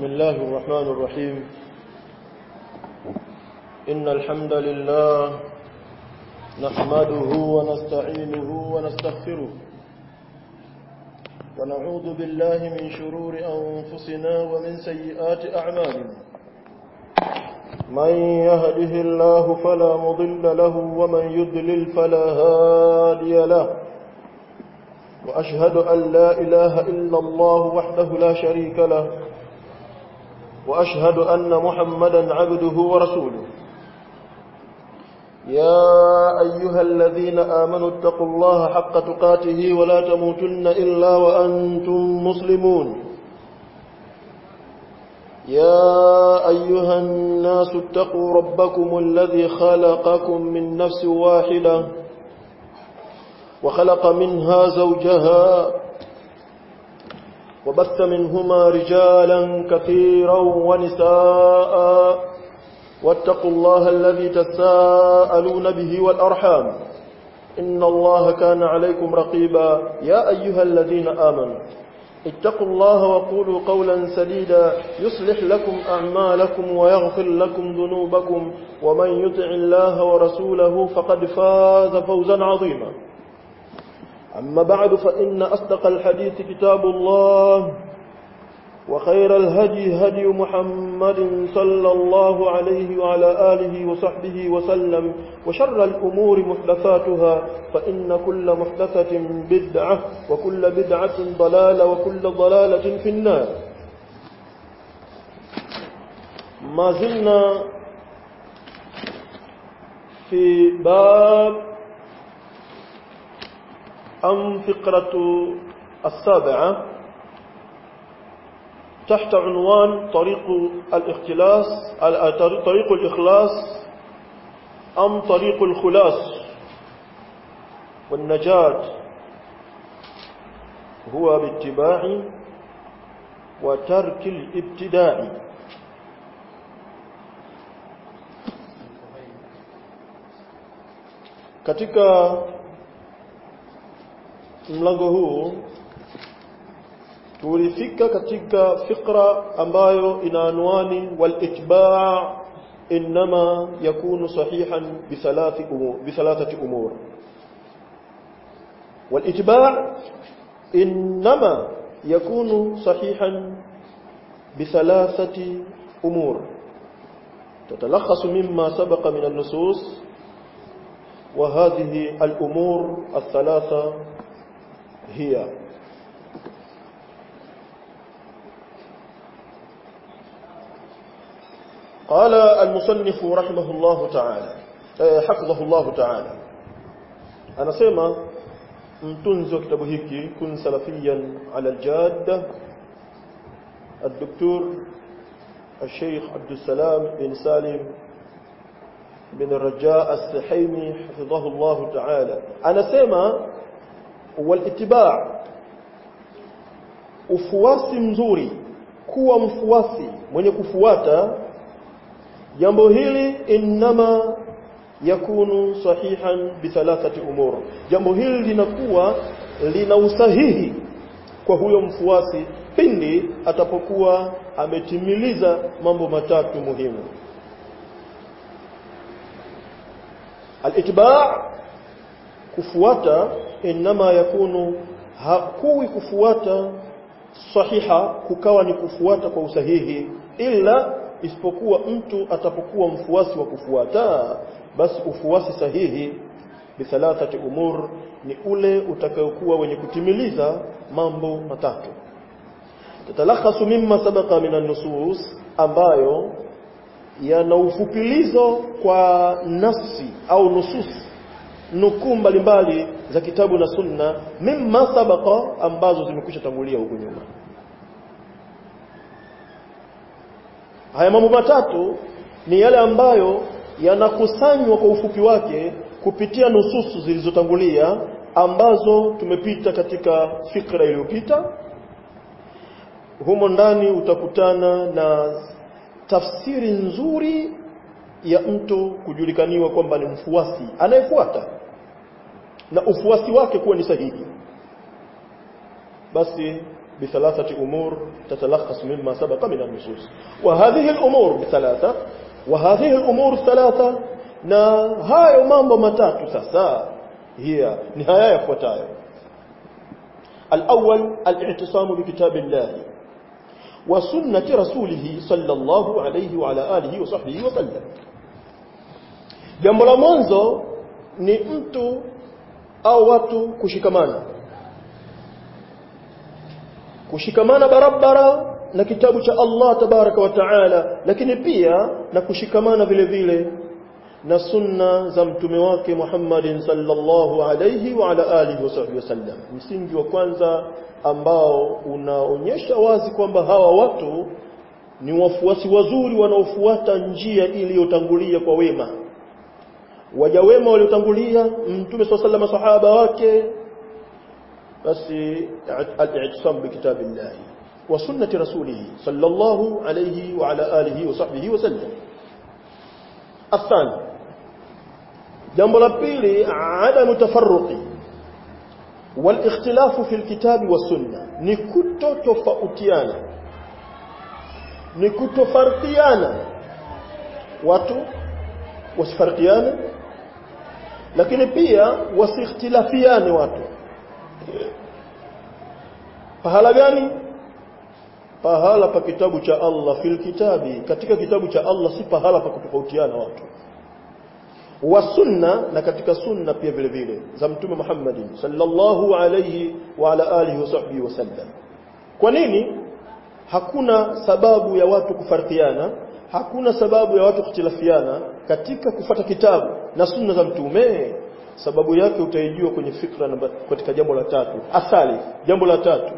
بسم الله الرحمن الرحيم إن الحمد لله نحمده ونستعينه ونستغفره ونعوذ بالله من شرور أنفسنا ومن سيئات أعمالنا من يهده الله فلا مضل له ومن يضلل فلا هادي له وأشهد أن لا إله إلا الله وحده لا شريك له وأشهد أن محمدا عبده ورسوله يا أيها الذين آمنوا اتقوا الله حق تقاته ولا تموتن إلا وأنتم مسلمون يا أيها الناس اتقوا ربكم الذي خلقكم من نفس واحدة وخلق منها زوجها وبث منهما رجالا كثيرا ونساء واتقوا الله الذي تساءلون به والأرحام إن الله كان عليكم رقيبا يا أيها الذين آمنوا اتقوا الله وقولوا قولا سديدا يصلح لكم أعمالكم ويغفر لكم ذنوبكم ومن يطع الله ورسوله فقد فاز فوزا عظيما أما بعد فإن أصدق الحديث كتاب الله وخير الهدي هدي محمد صلى الله عليه وعلى آله وصحبه وسلم وشر الأمور محدثاتها فإن كل محدثة بدعة وكل بدعة ضلالة وكل ضلالة في النار ما زلنا في باب أم فقرة السابعة تحت عنوان طريق الاختلاس طريق الإخلاص أم طريق الخلاص والنجاة هو باتباع وترك الابتداع katika mlango huu tulifika katika fikra ambayo ina anwani wal-itba' inma yakunu sahihan bi thalathi umur bi thalathati umur wal-itba' inma yakunu sahihan bi thalathati umur تتلخص مما سبق من النصوص وهذه الأمور الثلاثة هي قال المصنف رحمه الله تعالى حفظه الله تعالى anasema mtunzi wa kitabu hiki kun salafiyan ala aljadda الدكتور الشيخ عبد السلام بن سالم بن الرجاء السحيمي حفظه الله تعالى anasema والاتباع ufuasi mzuri kuwa mfuasi mwenye kufuata jambo hili inma yakunu sahihan bi thalathati umur jambo hili linakuwa lina usahihi kwa huyo mfuasi pindi atapokuwa ametimiliza mambo matatu muhimu al-itba' kufuata inma yakunu hakuwi kufuata sahiha kukawa ni kufuata kwa usahihi ila isipokuwa mtu atapokuwa mfuasi wa kufuata basi ufuasi sahihi bithalathati umur ni ule utakayokuwa wenye kutimiliza mambo matatu tatalakhasu mimma sabaqa minan nusus ambayo yana ufupilizo kwa nafsi au nusus nukuu mbalimbali za kitabu na sunna mimma sabaqa ambazo zimekwisha tangulia huko nyuma haya mambo matatu ni yale ambayo yanakusanywa kwa ufupi wake kupitia nususu zilizotangulia ambazo tumepita katika fikra iliyopita humo ndani utakutana na tafsiri nzuri ya mtu kujulikaniwa kwamba ni mfuasi anayefuata na ufuasi wake kuwa ni sahihi basi بثلاثة أمور تتلخص مما سبق من النصوص وهذه الأمور بثلاثة وهذه الأمور الثلاثة na hayo mambo matatu sasa hiya ni haya yafuatayo الأول الاعتصام بكتاب الله وسنة رسوله صلى الله عليه وعلى آله وصحبه وسلم jambo la mwanzo ni mtu au watu kushikamana kushikamana barabara na kitabu cha Allah tabaraka wa taala lakini pia na kushikamana vile vile na sunna za mtume wake Muhammadin sallallahu alayhi wa ala alihi wasallam msingi wa kwanza ambao unaonyesha wazi kwamba hawa watu ni wafuasi wazuri wanaofuata njia iliyotangulia kwa wema waja wema waliotangulia mtume swalla sallam sahaba wake basi al-i'tisam bi kitabillah wa sunnati rasulih sallallahu alayhi wa ala alihi wa sahbihi wa sallam athani jambo la pili adamu tafarruqi والاختلاف في الكتاب والسنه ni kutotofautiana ni kutofarkiana watu wasifarkiane lakini pia wasikhtilafiane watu pahala gani pahala pa kitabu cha Allah fil kitabi katika kitabu cha Allah si pahala pa kutofautiana watu wa sunna na katika sunna pia vile vile za mtume Muhammadin sallallahu alayhi wa ala alihi wasahbihi wasallam kwa nini hakuna sababu ya watu kufarkiana hakuna sababu ya watu kukhtilafiana katika kufata kitabu na sunna za mtume sababu yake utaijua kwenye fikra namba katika jambo la tatu asali jambo la tatu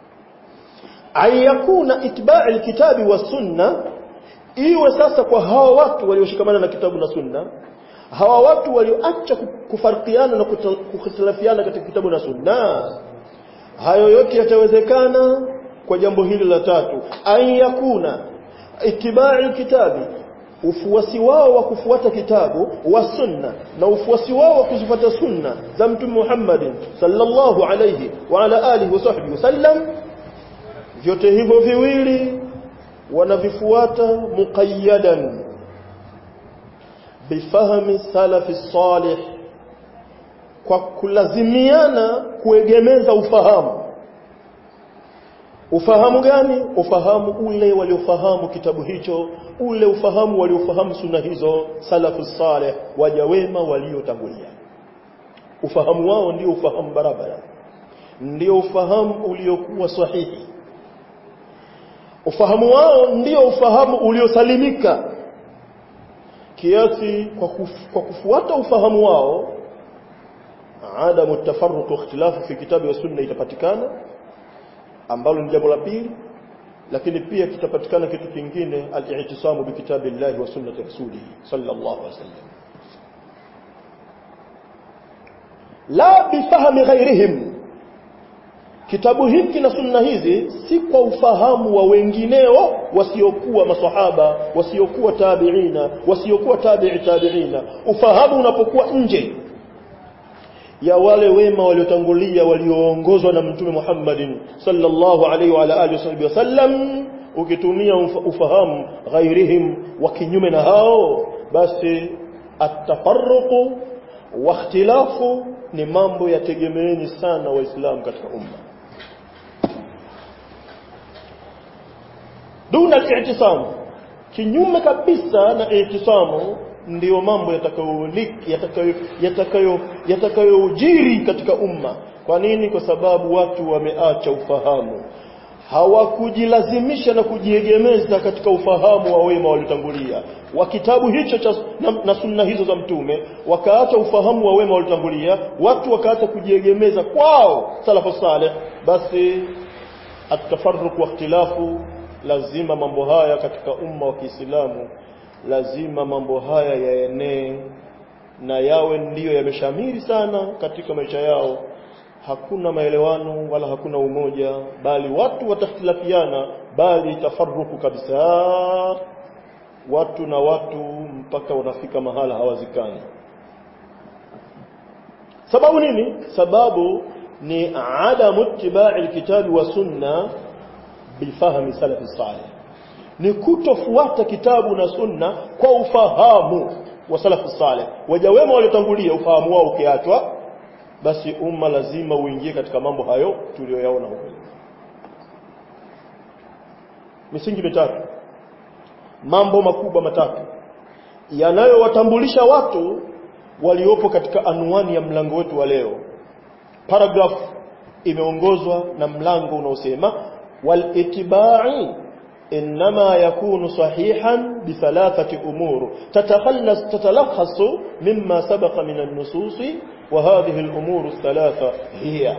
ayakuna itba'i alkitabi wa sunna iwe sasa kwa hawa watu walioshikamana na kitabu na sunna hawa watu walioacha kufarkiana na kukhtilafiana katika kitabu na sunna hayo yote yatawezekana kwa jambo hili la tatu ayakuna itibai kitabi ufuasi wao wa kufuata kitabu wa sunna na ufuasi wao wa kuzifuata sunna za mtume Muhammad sallallahu alayhi wa ala alihi wasahbihi wasallam vyote hivyo viwili wanavifuata muqayyadan bifahmi salafi salih kwa kulazimiana kuegemeza ufahamu ufahamu gani ufahamu ule waliofahamu kitabu hicho ule ufahamu waliofahamu sunna hizo salafu salih waja wema waliotangulia ufahamu wao ndio ufahamu barabara ndio ufahamu uliokuwa sahihi ufahamu wao ndio ufahamu uliosalimika kiasi kwa, kuf, kwa kufuata ufahamu wao adamu tafarruq ikhtilafu fi kitabi wa sunna itapatikana ambalo ni jambo la pili lakini pia kitapatikana kitu kingine al-i'tisamu bi kitabillahi wa sunnati rasulih sallallahu alaihi wasallam la bifahmi ghairihim kitabu hiki na sunna hizi si kwa ufahamu wa wengineo wasiokuwa masahaba wasiokuwa tabiina wasiokuwa tabi'i tabiina ufahamu unapokuwa nje ya wale wema waliotangulia walioongozwa na mtume Muhammadin sallallahu alaihi wa alihi wasallam ukitumia ufahamu ghairihim wa kinyume na hao basi atafarruqu wa ikhtilafu ni mambo yategemeeni sana waislamu katika umma duna al-i'tisam kinyume kabisa na i'tisamu ndiyo mambo yatakayoliki yatakayo yatakayo yatakayojiri katika umma kwa nini kwa sababu watu wameacha ufahamu hawakujilazimisha na kujiegemeza katika ufahamu wa wema waliotangulia wa kitabu hicho cha na, na sunna hizo za mtume wakaacha ufahamu wa wema waliotangulia watu wakaacha kujiegemeza kwao salafu saleh basi atafarruq wa ikhtilafu lazima mambo haya katika umma wa Kiislamu lazima mambo haya yaenee na yawe ndiyo yameshamiri sana katika maisha yao hakuna maelewano wala hakuna umoja bali watu watakhtilafiana bali tafaruku kabisa watu na watu mpaka wanafika mahala hawazikani sababu nini sababu ni adamu ittiba'i alkitabi wa sunna bifahmi salafi salih ni kutofuata kitabu na sunna kwa ufahamu wa salafu salih waja wema waliotangulia ufahamu wao ukiachwa basi umma lazima uingie katika mambo hayo tuliyoyaona huko misingi mitatu mambo makubwa matatu yanayowatambulisha watu waliopo katika anwani ya mlango wetu wa leo paragraph imeongozwa na mlango unaosema والاتباع إنما يكون صحيحا بثلاثة أمور تتخلص تتلخص مما سبق من النصوص وهذه الأمور الثلاثة هي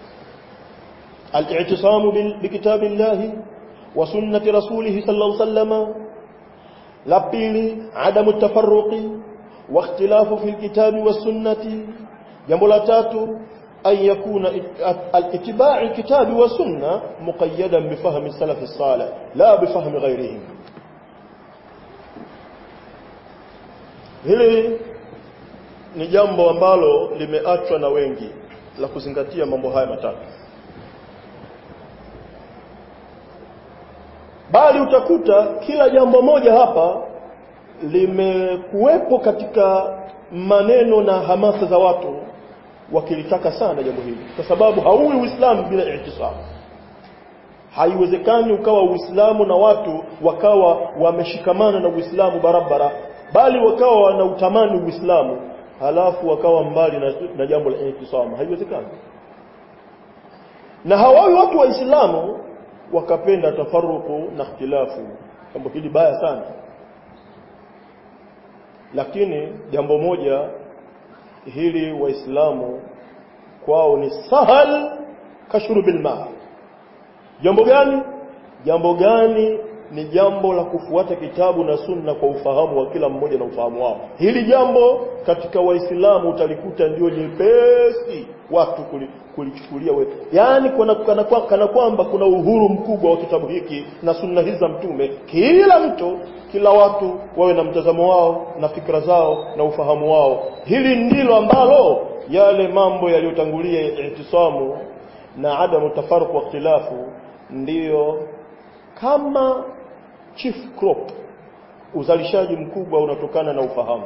الاعتصام بكتاب الله وسنة رسوله صلى الله عليه وسلم لبيل عدم التفرق واختلاف في الكتاب والسنة جنب أن يكون اتباع الكتاب والسنة مقيدا بفهم السلف الصالح لا بفهم غيرهم hili ni jambo ambalo limeachwa na wengi la kuzingatia mambo haya matatu bali utakuta kila jambo moja hapa limekuwepo katika maneno na hamasa za watu wakilitaka sana jambo hili kwa sababu hauwi uislamu bila ihtisamu haiwezekani ukawa uislamu na watu wakawa wameshikamana na uislamu barabara bali wakawa wanautamani uislamu halafu wakawa mbali na, na jambo la ihtisamu haiwezekani na hawawi watu waislamu wakapenda tafaruku na ikhtilafu jambo hili baya sana lakini jambo moja hili waislamu kwao ni sahal kashrubil ma jambo gani jambo gani ni jambo la kufuata kitabu na sunna kwa ufahamu wa kila mmoja na ufahamu wao hili jambo katika waislamu utalikuta ndio nyepesi watu kulichukulia wewe yani kana, kana, kana kwamba kuna uhuru mkubwa wa kitabu hiki na sunna hizi za mtume kila mtu kila watu wawe na mtazamo wao na fikra zao na ufahamu wao hili ndilo ambalo yale mambo yaliyotangulia ihtisamu na adamu tafaruq wa ikhtilafu ndiyo kama chief crop uzalishaji mkubwa unatokana na ufahamu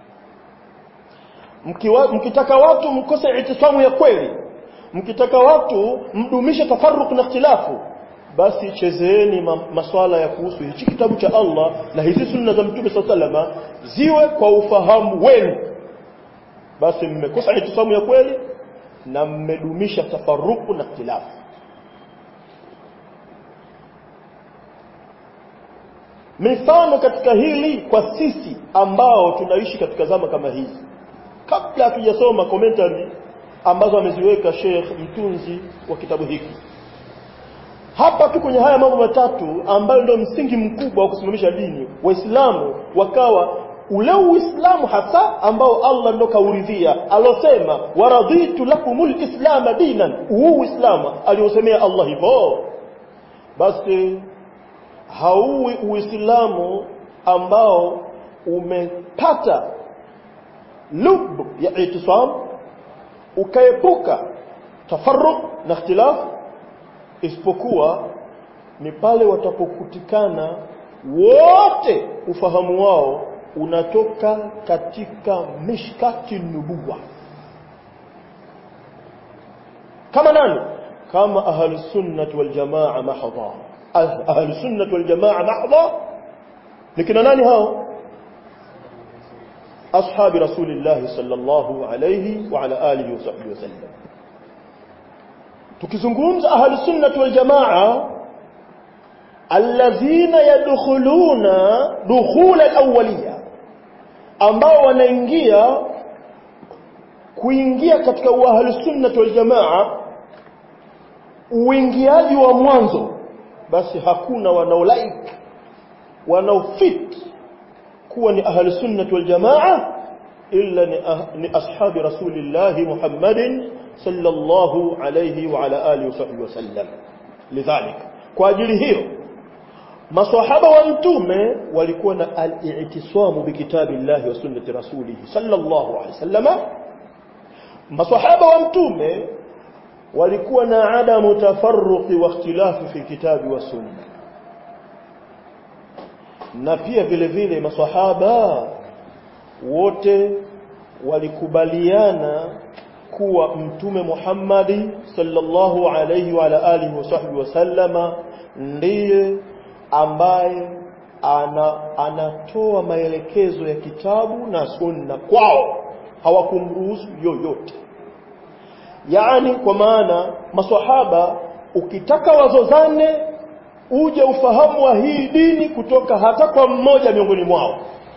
Mkiwa, mkitaka watu mkose itisamu ya kweli mkitaka watu mdumishe tafarruq na ikhtilafu basi chezeeni ma, maswala ya kuhusu hichi kitabu cha Allah na hizi sunna za Mtume SAW ziwe kwa ufahamu wenu basi mmekosa itisamu ya kweli na mmedumisha tafarruq na ikhtilafu mifano katika hili kwa sisi ambao tunaishi katika zama kama hizi kabla hatujasoma commentary ambazo ameziweka Sheikh mtunzi wa kitabu hiki hapa tu kwenye haya mambo matatu ambayo ndio msingi mkubwa wa kusimamisha dini waislamu wakawa ule uislamu hasa ambao Allah ndo kauridhia alosema waraditu lakumul islam dinan huu uislamu aliosemea Allah hivyo basi hauwi uislamu ambao umepata lub ya itisam ukaepuka tafarruq na ikhtilaf isipokuwa ni pale watapokutikana wote ufahamu wao unatoka katika mishkati nubuwa kama nani kama ahlus sunnah wal jamaa mahdha ahlus sunnah wal jamaa mahdha ni kina nani hao أصحاب رسول الله صلى الله عليه وعلى آله وصحبه وسلم tukizungumza ahli sunnah wal jamaa alladhina yadkhuluna dukhul alawliya ambao wanaingia kuingia katika ahli sunnah wal jamaa uingiaji wa mwanzo basi hakuna wanaolike wanaofit kuwa ni ahli sunnah wal jamaa illa ni, ah, ni ashabi rasulillah Muhammadin sallallahu alayhi wa ala alihi wa wasallam lidhalik kwa ajili hiyo maswahaba wa mtume walikuwa na al-i'tisamu bi kitabillahi wa sunnati rasulih sallallahu alayhi wasallam maswahaba wa mtume walikuwa na adamu tafarruqi wa ikhtilafi fi kitabi wa sunna na pia vile vile maswahaba wote walikubaliana kuwa mtume Muhammadi sallallahu alayhi wa ala alihi wasahbihi wasallama ndiye ambaye ana, anatoa maelekezo ya kitabu na sunna kwao hawakumruhusu yoyote yaani kwa maana maswahaba ukitaka wazozane uje ufahamu wa hii dini kutoka hata kwa mmoja miongoni mwao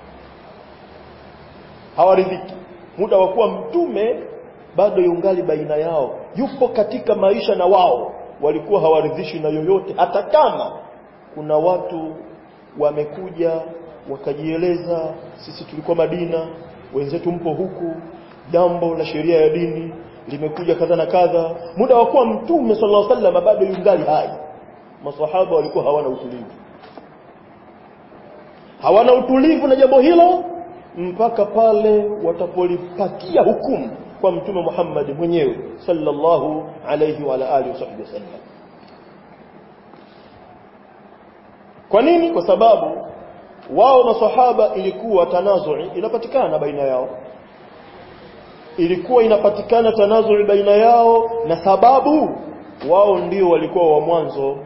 hawaridhiki muda wa kuwa mtume bado yungali baina yao yupo katika maisha na wao walikuwa hawaridhishi na yoyote hata kama kuna watu wamekuja wakajieleza sisi tulikuwa Madina wenzetu mpo huku jambo la sheria ya dini limekuja kadha na kadha muda wa kuwa mtume sallallahu alaihi wasallam bado yungali hai maswahaba walikuwa hawana utulivu hawana utulivu na jambo hilo mpaka pale watapolipatia hukumu kwa mtume Muhammad mwenyewe sallallahu alayhi wa ala alihi wasallam kwa nini kwa sababu wao maswahaba ilikuwa tanazui inapatikana baina yao ilikuwa inapatikana tanazui baina yao na sababu wao ndio walikuwa wa mwanzo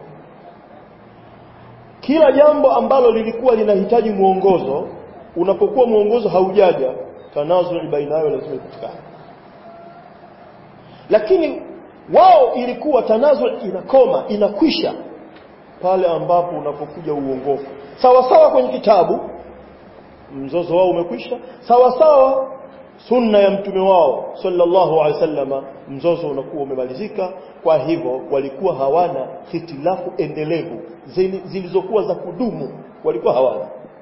kila jambo ambalo lilikuwa linahitaji mwongozo unapokuwa mwongozo haujaja tanazui baina yao lazima ipatikane lakini wao ilikuwa tanazui inakoma inakwisha pale ambapo unapokuja uongofu sawa sawa kwenye kitabu mzozo wao umekwisha sawa sawa sunna ya mtume wao sallallahu alaihi wasallama mzozo unakuwa umemalizika kwa hivyo walikuwa hawana hitilafu endelevu zilizokuwa za kudumu walikuwa hawana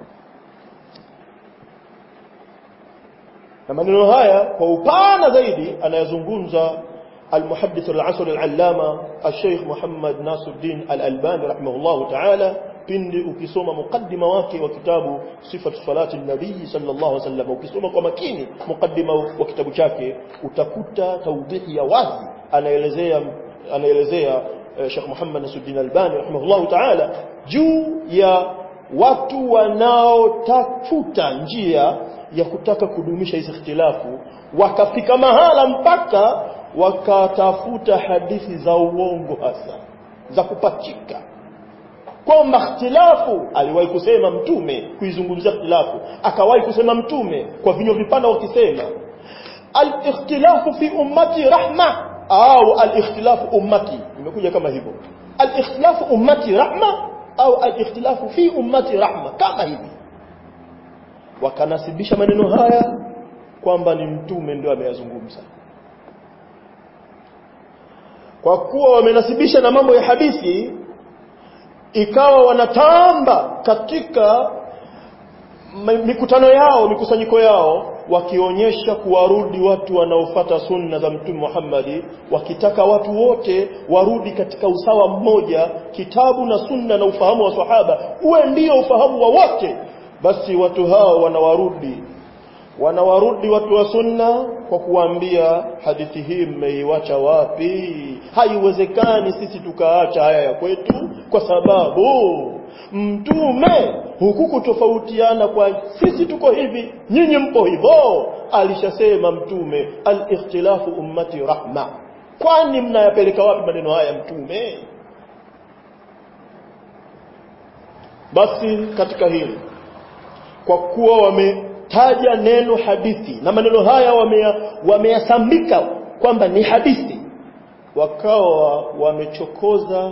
na maneno haya kwa upana zaidi anayazungumza المحدث العصر العلامة الشيخ محمد ناصر الدين الألباني رحمه الله تعالى pindi ukisoma mukaddima wake wa kitabu sifatu salati nabii sallallahu alaihi wasallam ukisoma kwa makini mukaddima wa kitabu chake utakuta tawdihi ya wazi anaelezea anaelezea uh, Sheikh Muhammad Nasuddin Albani rahimahullah ta'ala juu ya watu wanaotafuta njia ya kutaka kudumisha hizi ikhtilafu wakafika mahala mpaka wakatafuta hadithi za uongo hasa za kupachika kwamba ikhtilafu aliwahi kusema mtume kuizungumzia ikhtilafu akawahi kusema mtume kwa vinywa vipana wakisema al-ikhtilafu fi ummati rahma au al-ikhtilafu ummati imekuja kama hivyo al-ikhtilafu ummati rahma au al-ikhtilafu fi ummati rahma kama hivi wakanasibisha maneno haya kwamba ni mtume ndio ameyazungumza kwa kuwa wamenasibisha na mambo ya hadithi ikawa wanatamba katika mikutano yao mikusanyiko yao wakionyesha kuwarudi watu wanaofata sunna za mtume Muhammadi wakitaka watu wote warudi katika usawa mmoja kitabu na sunna na ufahamu wa sahaba uwe ndio ufahamu wa wote basi watu hao wanawarudi wanawarudi watu wa sunna kwa kuambia hadithi hii mmeiwacha wapi haiwezekani sisi tukaacha haya ya kwetu kwa sababu mtume huku kutofautiana kwa sisi tuko hivi nyinyi mpo hivyo alishasema mtume al-ikhtilafu ummati rahma kwani mnayapeleka wapi maneno haya mtume basi katika hili kwa kuwa wametaja neno hadithi na maneno haya wameyasambika wame kwamba ni hadithi wakawa wamechokoza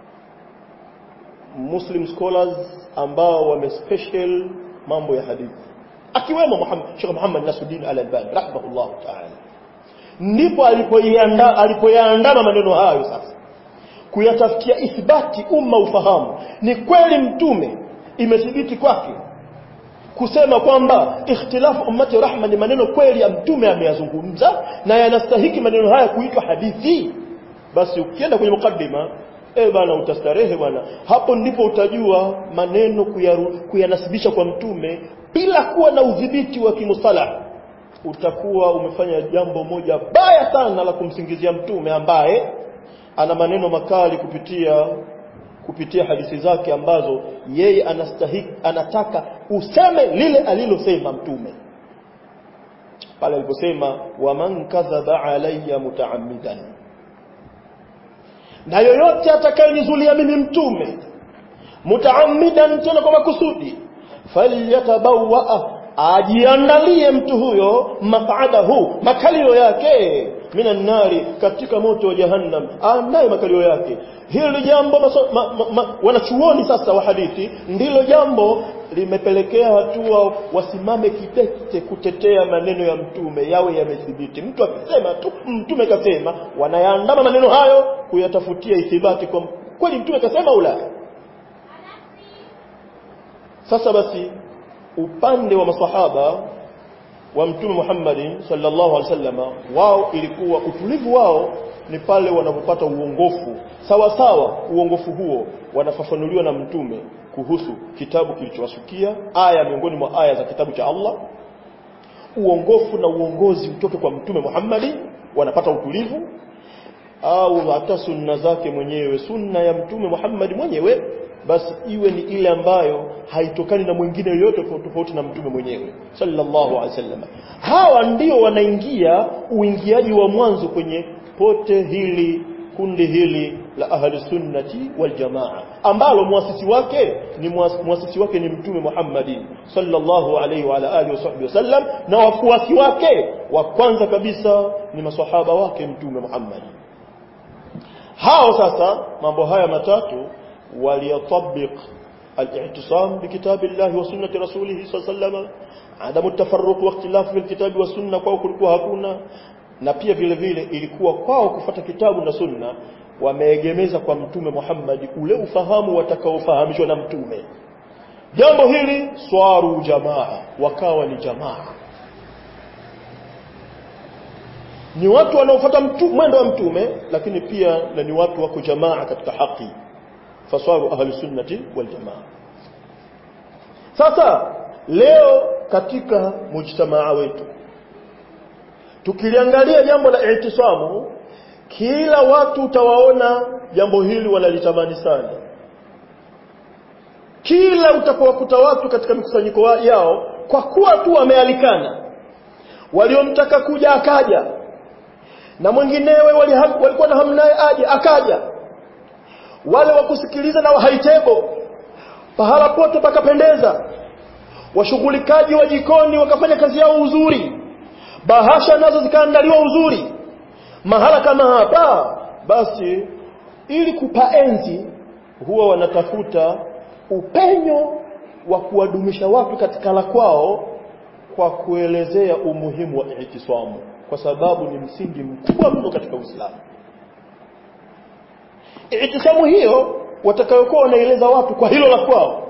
Muslim scholars ambao wame special mambo ya hadithi akiwemo Muhammad Sheikh Muhammad Nasuddin Al-Albani rahimahullah ta'ala ndipo alipoiandaa alipoyaandama maneno hayo sasa kuyatafutia ithibati umma ufahamu ni kweli mtume imethibiti kwake kusema kwamba ikhtilafu ummati rahma ni maneno kweli ya mtume ameyazungumza na yanastahiki maneno haya kuitwa hadithi basi ukienda kwenye mukaddima eh bana utastarehe bwana hapo ndipo utajua maneno kuyaru, kuyanasibisha kwa mtume bila kuwa na udhibiti wa kimustalah utakuwa umefanya jambo moja baya sana la kumsingizia mtume ambaye ana maneno makali kupitia kupitia hadithi zake ambazo yeye anastahiki anataka useme lile alilosema mtume pale aliposema waman kadhaba alayya mutaammidan na yoyote atakayenizulia mimi mtume mutaammidan tena kwa makusudi falyatabawa ajiandalie mtu huyo maq'adahu makalio yake minan nari katika moto wa jahannam anaye makalio yake hili jambo maso, ma, ma, ma, wanachuoni sasa wa hadithi ndilo jambo limepelekea hatua wasimame kidete kutetea maneno ya mtume yawe yamethibiti mtu akisema tu mtume kasema wanayaandama maneno hayo kuyatafutia ithibati kwa kweli mtume kasema ula sasa basi upande wa masahaba wa mtume Muhammad sallallahu alaihi wasallam wao ilikuwa utulivu wao ni pale wanapopata uongofu sawa sawa uongofu huo wanafafanuliwa na mtume kuhusu kitabu kilichowasukia aya miongoni mwa aya za kitabu cha Allah uongofu na uongozi utoke kwa mtume Muhammad wanapata utulivu au hata sunna zake mwenyewe sunna ya mtume Muhammad mwenyewe basi iwe ni ile ambayo haitokani na mwingine yoyote tofauti na mtume mwenyewe sallallahu alaihi wasallam hawa ndio wanaingia uingiaji wa mwanzo kwenye pote hili kundi hili la ahli sunnati wal jamaa ambalo muasisi wake ni muasisi wake ni mtume Muhammadin sallallahu alaihi wa alihi wasallam na wafuasi wake wa kwanza kabisa ni maswahaba wake mtume Muhammad hao sasa mambo haya matatu وليطبق الاعتصام بكتاب الله وسنة رسوله صلى الله عليه وسلم عدم التفرق واختلاف في الكتاب والسنة kwao kulikuwa hakuna na pia vile vile ilikuwa kwao kufata kitabu na sunna wameegemeza kwa mtume Muhammad ule ufahamu watakaofahamishwa na mtume jambo hili swaru jamaa wakawa ni jamaa ni watu wanaofuata mwendo wa mtume lakini pia na ni watu wako jamaa katika haki fasaru ahli sunnati wal jamaa sasa leo katika mujtamaa wetu tukiliangalia jambo la ihtisamu kila watu utawaona jambo hili wanalitamani sana kila utakowakuta watu katika mikusanyiko yao kwa kuwa tu wamealikana waliomtaka kuja akaja na mwinginewe walikuwa na hamnaye aje akaja wale wa kusikiliza na wahaitebo pahala pote pakapendeza washughulikaji wa jikoni wakafanya kazi yao uzuri bahasha nazo zikaandaliwa uzuri mahala kama hapa basi ili kupaenzi huwa wanatafuta upenyo wa kuwadumisha watu katika la kwao kwa kuelezea umuhimu wa ihtisamu kwa sababu ni msingi mkubwa mno katika Uislamu Itisamu hiyo watakayokuwa wanaeleza watu kwa hilo la kwao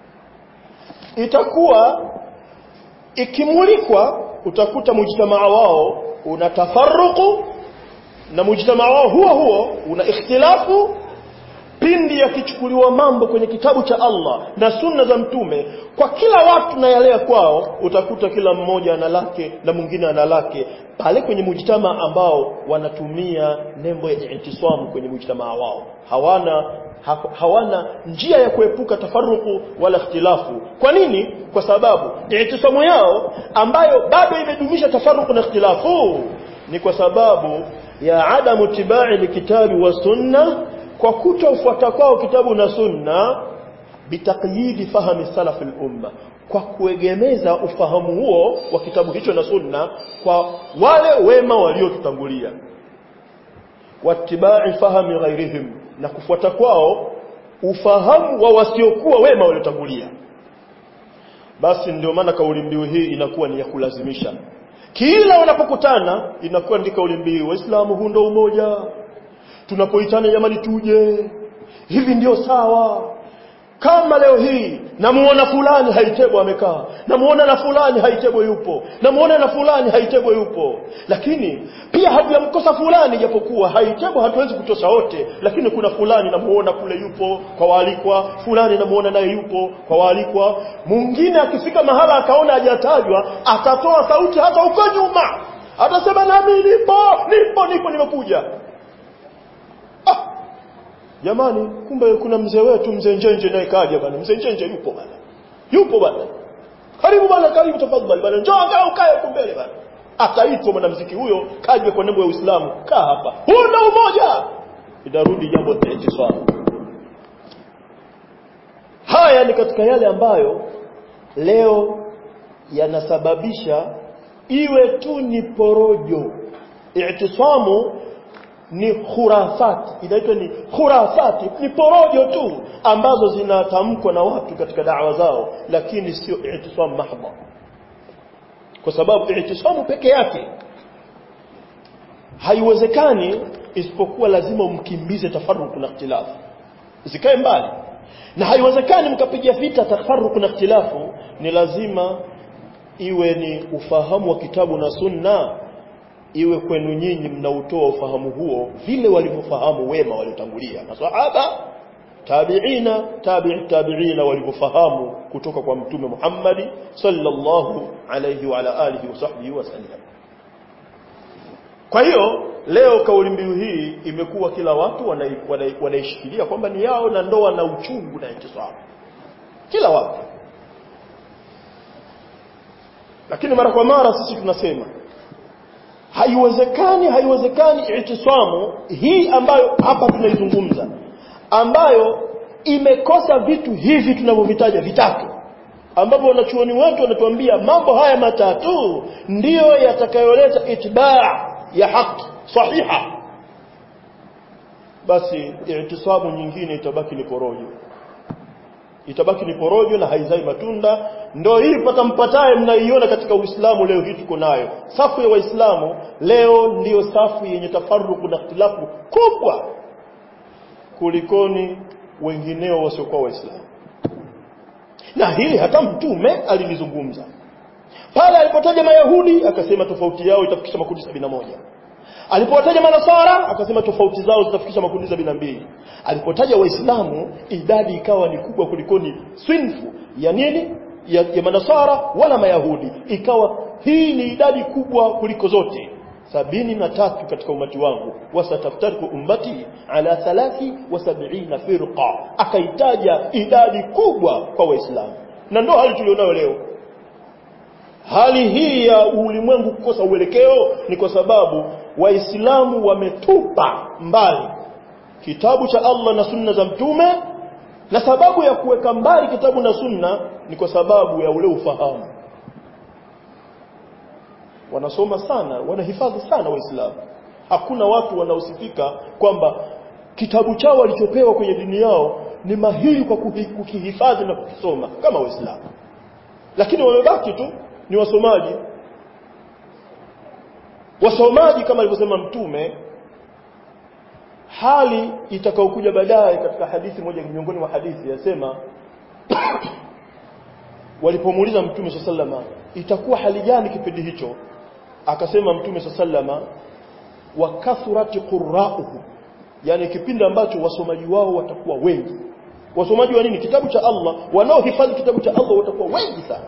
itakuwa ikimulikwa utakuta mujtamaa wao una tafarruku na mujtamaa wao huo huo una ikhtilafu pindi yakichukuliwa mambo kwenye kitabu cha Allah na sunna za mtume kwa kila watu na yale kwao utakuta kila mmoja ana lake na mwingine ana lake pale kwenye mujtama ambao wanatumia nembo ya intisamu kwenye mujtamaa wao hawana ha, hawana njia ya kuepuka tafaruku wala ikhtilafu kwa nini kwa sababu intisamu yao ambayo bado imedumisha tafaruku na ikhtilafu ni kwa sababu ya adamu tibai likitabi wa sunna kwa kutofuata kwao kitabu na sunna bitaqyidi fahami salaf al-umma kwa kuegemeza ufahamu huo wa kitabu hicho na sunna kwa wale wema waliotutangulia wattibai fahami ghairihim na kufuata kwao ufahamu wa wasiokuwa wema waliotangulia basi ndio maana kauli mbiu hii inakuwa ni ya kulazimisha kila wanapokutana inakuwa ndi kauli mbiu waislamu huu ndo umoja tunapoitana jamani tuje hivi ndio sawa kama leo hii namuona fulani haitebo amekaa namuona na fulani haitebo yupo namuona na fulani haitebo yupo lakini pia hatujamkosa fulani japokuwa haitebo hatuwezi kutosha wote lakini kuna fulani namuona kule yupo kwa waalikwa fulani namuona naye yupo kwa waalikwa mwingine akifika mahala akaona hajatajwa atatoa sauti hata huko nyuma atasema nami nipo nipo nipo nimekuja ah jamani kumbe kuna mzee wetu mzee Njenje naye kaja bana mzee Njenje yupo bana yupo bana karibu bana karibu tafadhali bana njoo angalau ukae huko mbele bana akaitwa mwanamuziki huyo kaja kwa nembo ya Uislamu kaa hapa huna umoja itarudi jambo tete swala haya ni katika yale ambayo leo yanasababisha iwe tu ni porojo i'tisamu ni khurafati inaitwa ni khurafati ni porojo tu ambazo zinatamkwa na watu katika dawa zao lakini sio i'tisam mahdha kwa sababu i'tisamu peke yake haiwezekani isipokuwa lazima umkimbize tafaruku na ikhtilafu zikae mbali na haiwezekani mkapiga vita tafaruku na ikhtilafu ni lazima iwe ni ufahamu wa kitabu na sunna iwe kwenu nyinyi mnautoa ufahamu huo vile walivyofahamu wema waliotangulia masahaba tabiina tabi'i tabiina walivyofahamu kutoka kwa mtume Muhammad sallallahu alayhi wa ala alihi wa sahbihi wasallam kwa hiyo leo kauli mbiu hii imekuwa kila watu wanaishikilia kwamba ni yao na ndoa na uchungu na intisabu kila watu lakini mara kwa mara sisi tunasema haiwezekani haiwezekani itisamu hii ambayo hapa tunaizungumza ambayo imekosa vitu hivi tunavyovitaja vitatu ambapo wanachuoni wetu wanatuambia mambo haya matatu ndiyo yatakayoleta itibaa ya haki sahiha basi itisamu nyingine itabaki ni porojo itabaki ni porojo na haizai matunda ndio hii pata mpataye mnaiona katika Uislamu leo hii tuko nayo safu ya waislamu leo ndiyo safu yenye tafaruku na ikhtilafu kubwa kulikoni wengineo wasiokuwa waislamu na hili hata mtume alilizungumza pale alipotaja mayahudi akasema tofauti yao itafikisha makundi sabini na moja alipowataja manasara akasema tofauti zao zitafikisha makundi sabini na mbili alipotaja waislamu idadi ikawa ni kubwa kulikoni swinfu ya nini ya, ya manasara wala mayahudi ikawa hii ni idadi kubwa kuliko zote sabini na tatu katika umati wangu wasataftariku ummati ala thalathi wa sabina firqa akaitaja idadi kubwa kwa waislamu na ndo hali tulionayo leo hali hii ya ulimwengu kukosa uelekeo ni kwa sababu waislamu wametupa mbali kitabu cha Allah na sunna za mtume na sababu ya kuweka mbali kitabu na sunna ni kwa sababu ya ule ufahamu wanasoma sana wanahifadhi sana waislamu hakuna watu wanaosifika kwamba kitabu chao walichopewa kwenye dini yao ni mahiri kwa kukihifadhi na kukisoma kama waislamu lakini wamebaki tu ni wasomaji wasomaji kama alivyosema mtume hali itakayokuja baadaye katika hadithi moja miongoni mwa hadithi yasema walipomuuliza mtume sallama itakuwa hali gani kipindi hicho akasema mtume sallama wa kathrati qurra'uhu yani kipindi ambacho wasomaji wao watakuwa wengi wasomaji wa nini kitabu cha Allah wanaohifadhi kitabu cha Allah watakuwa wengi sana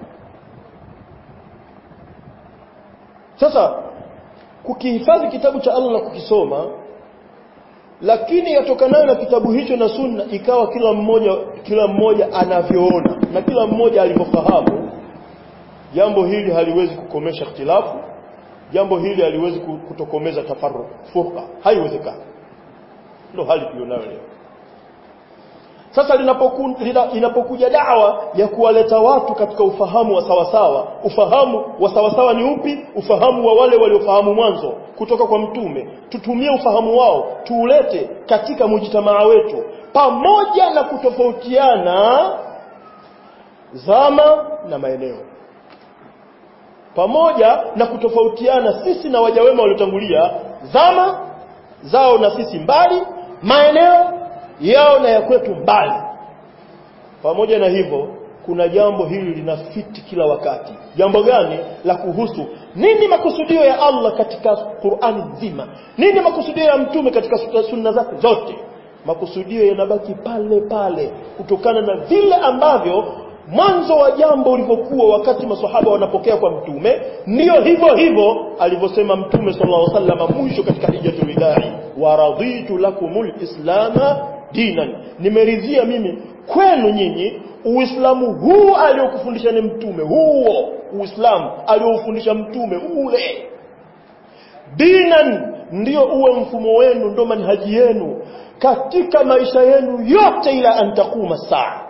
sasa kukihifadhi kitabu cha Allah na kukisoma lakini yatokanayo na kitabu hicho na sunna ikawa kila mmoja kila mmoja anavyoona na kila mmoja alivyofahamu jambo hili haliwezi kukomesha ikhtilafu jambo hili haliwezi kutokomeza tafarruq furqa haiwezekani ndio hali tulionayo leo sasa linapoku, lina, inapokuja dawa ya kuwaleta watu katika ufahamu wa sawasawa ufahamu wa sawasawa ni upi ufahamu wa wale waliofahamu mwanzo kutoka kwa mtume tutumie ufahamu wao tuulete katika mujitamaa wetu pamoja na kutofautiana zama na maeneo pamoja na kutofautiana sisi na waja wema waliotangulia zama zao na sisi mbali maeneo yao na ya kwetu mbali pamoja na hivyo kuna jambo hili linafiti kila wakati jambo gani la kuhusu nini makusudio ya Allah katika Qur'ani nzima nini makusudio ya mtume katika sunna zake zote makusudio yanabaki pale pale kutokana na vile ambavyo mwanzo wa jambo ulivyokuwa wakati maswahaba wanapokea kwa mtume ndio hivyo hivyo alivyosema mtume sallallahu alaihi wasallam mwisho katika hijjatul wadai wa raditu lakumul islama dinan nimeridhia mimi kwenu nyinyi uislamu huu aliokufundisha ni mtume huo uislamu aliofundisha mtume ule dinan ndio uwe mfumo wenu ndio manhaji yenu katika maisha yenu yote ila antakuma saa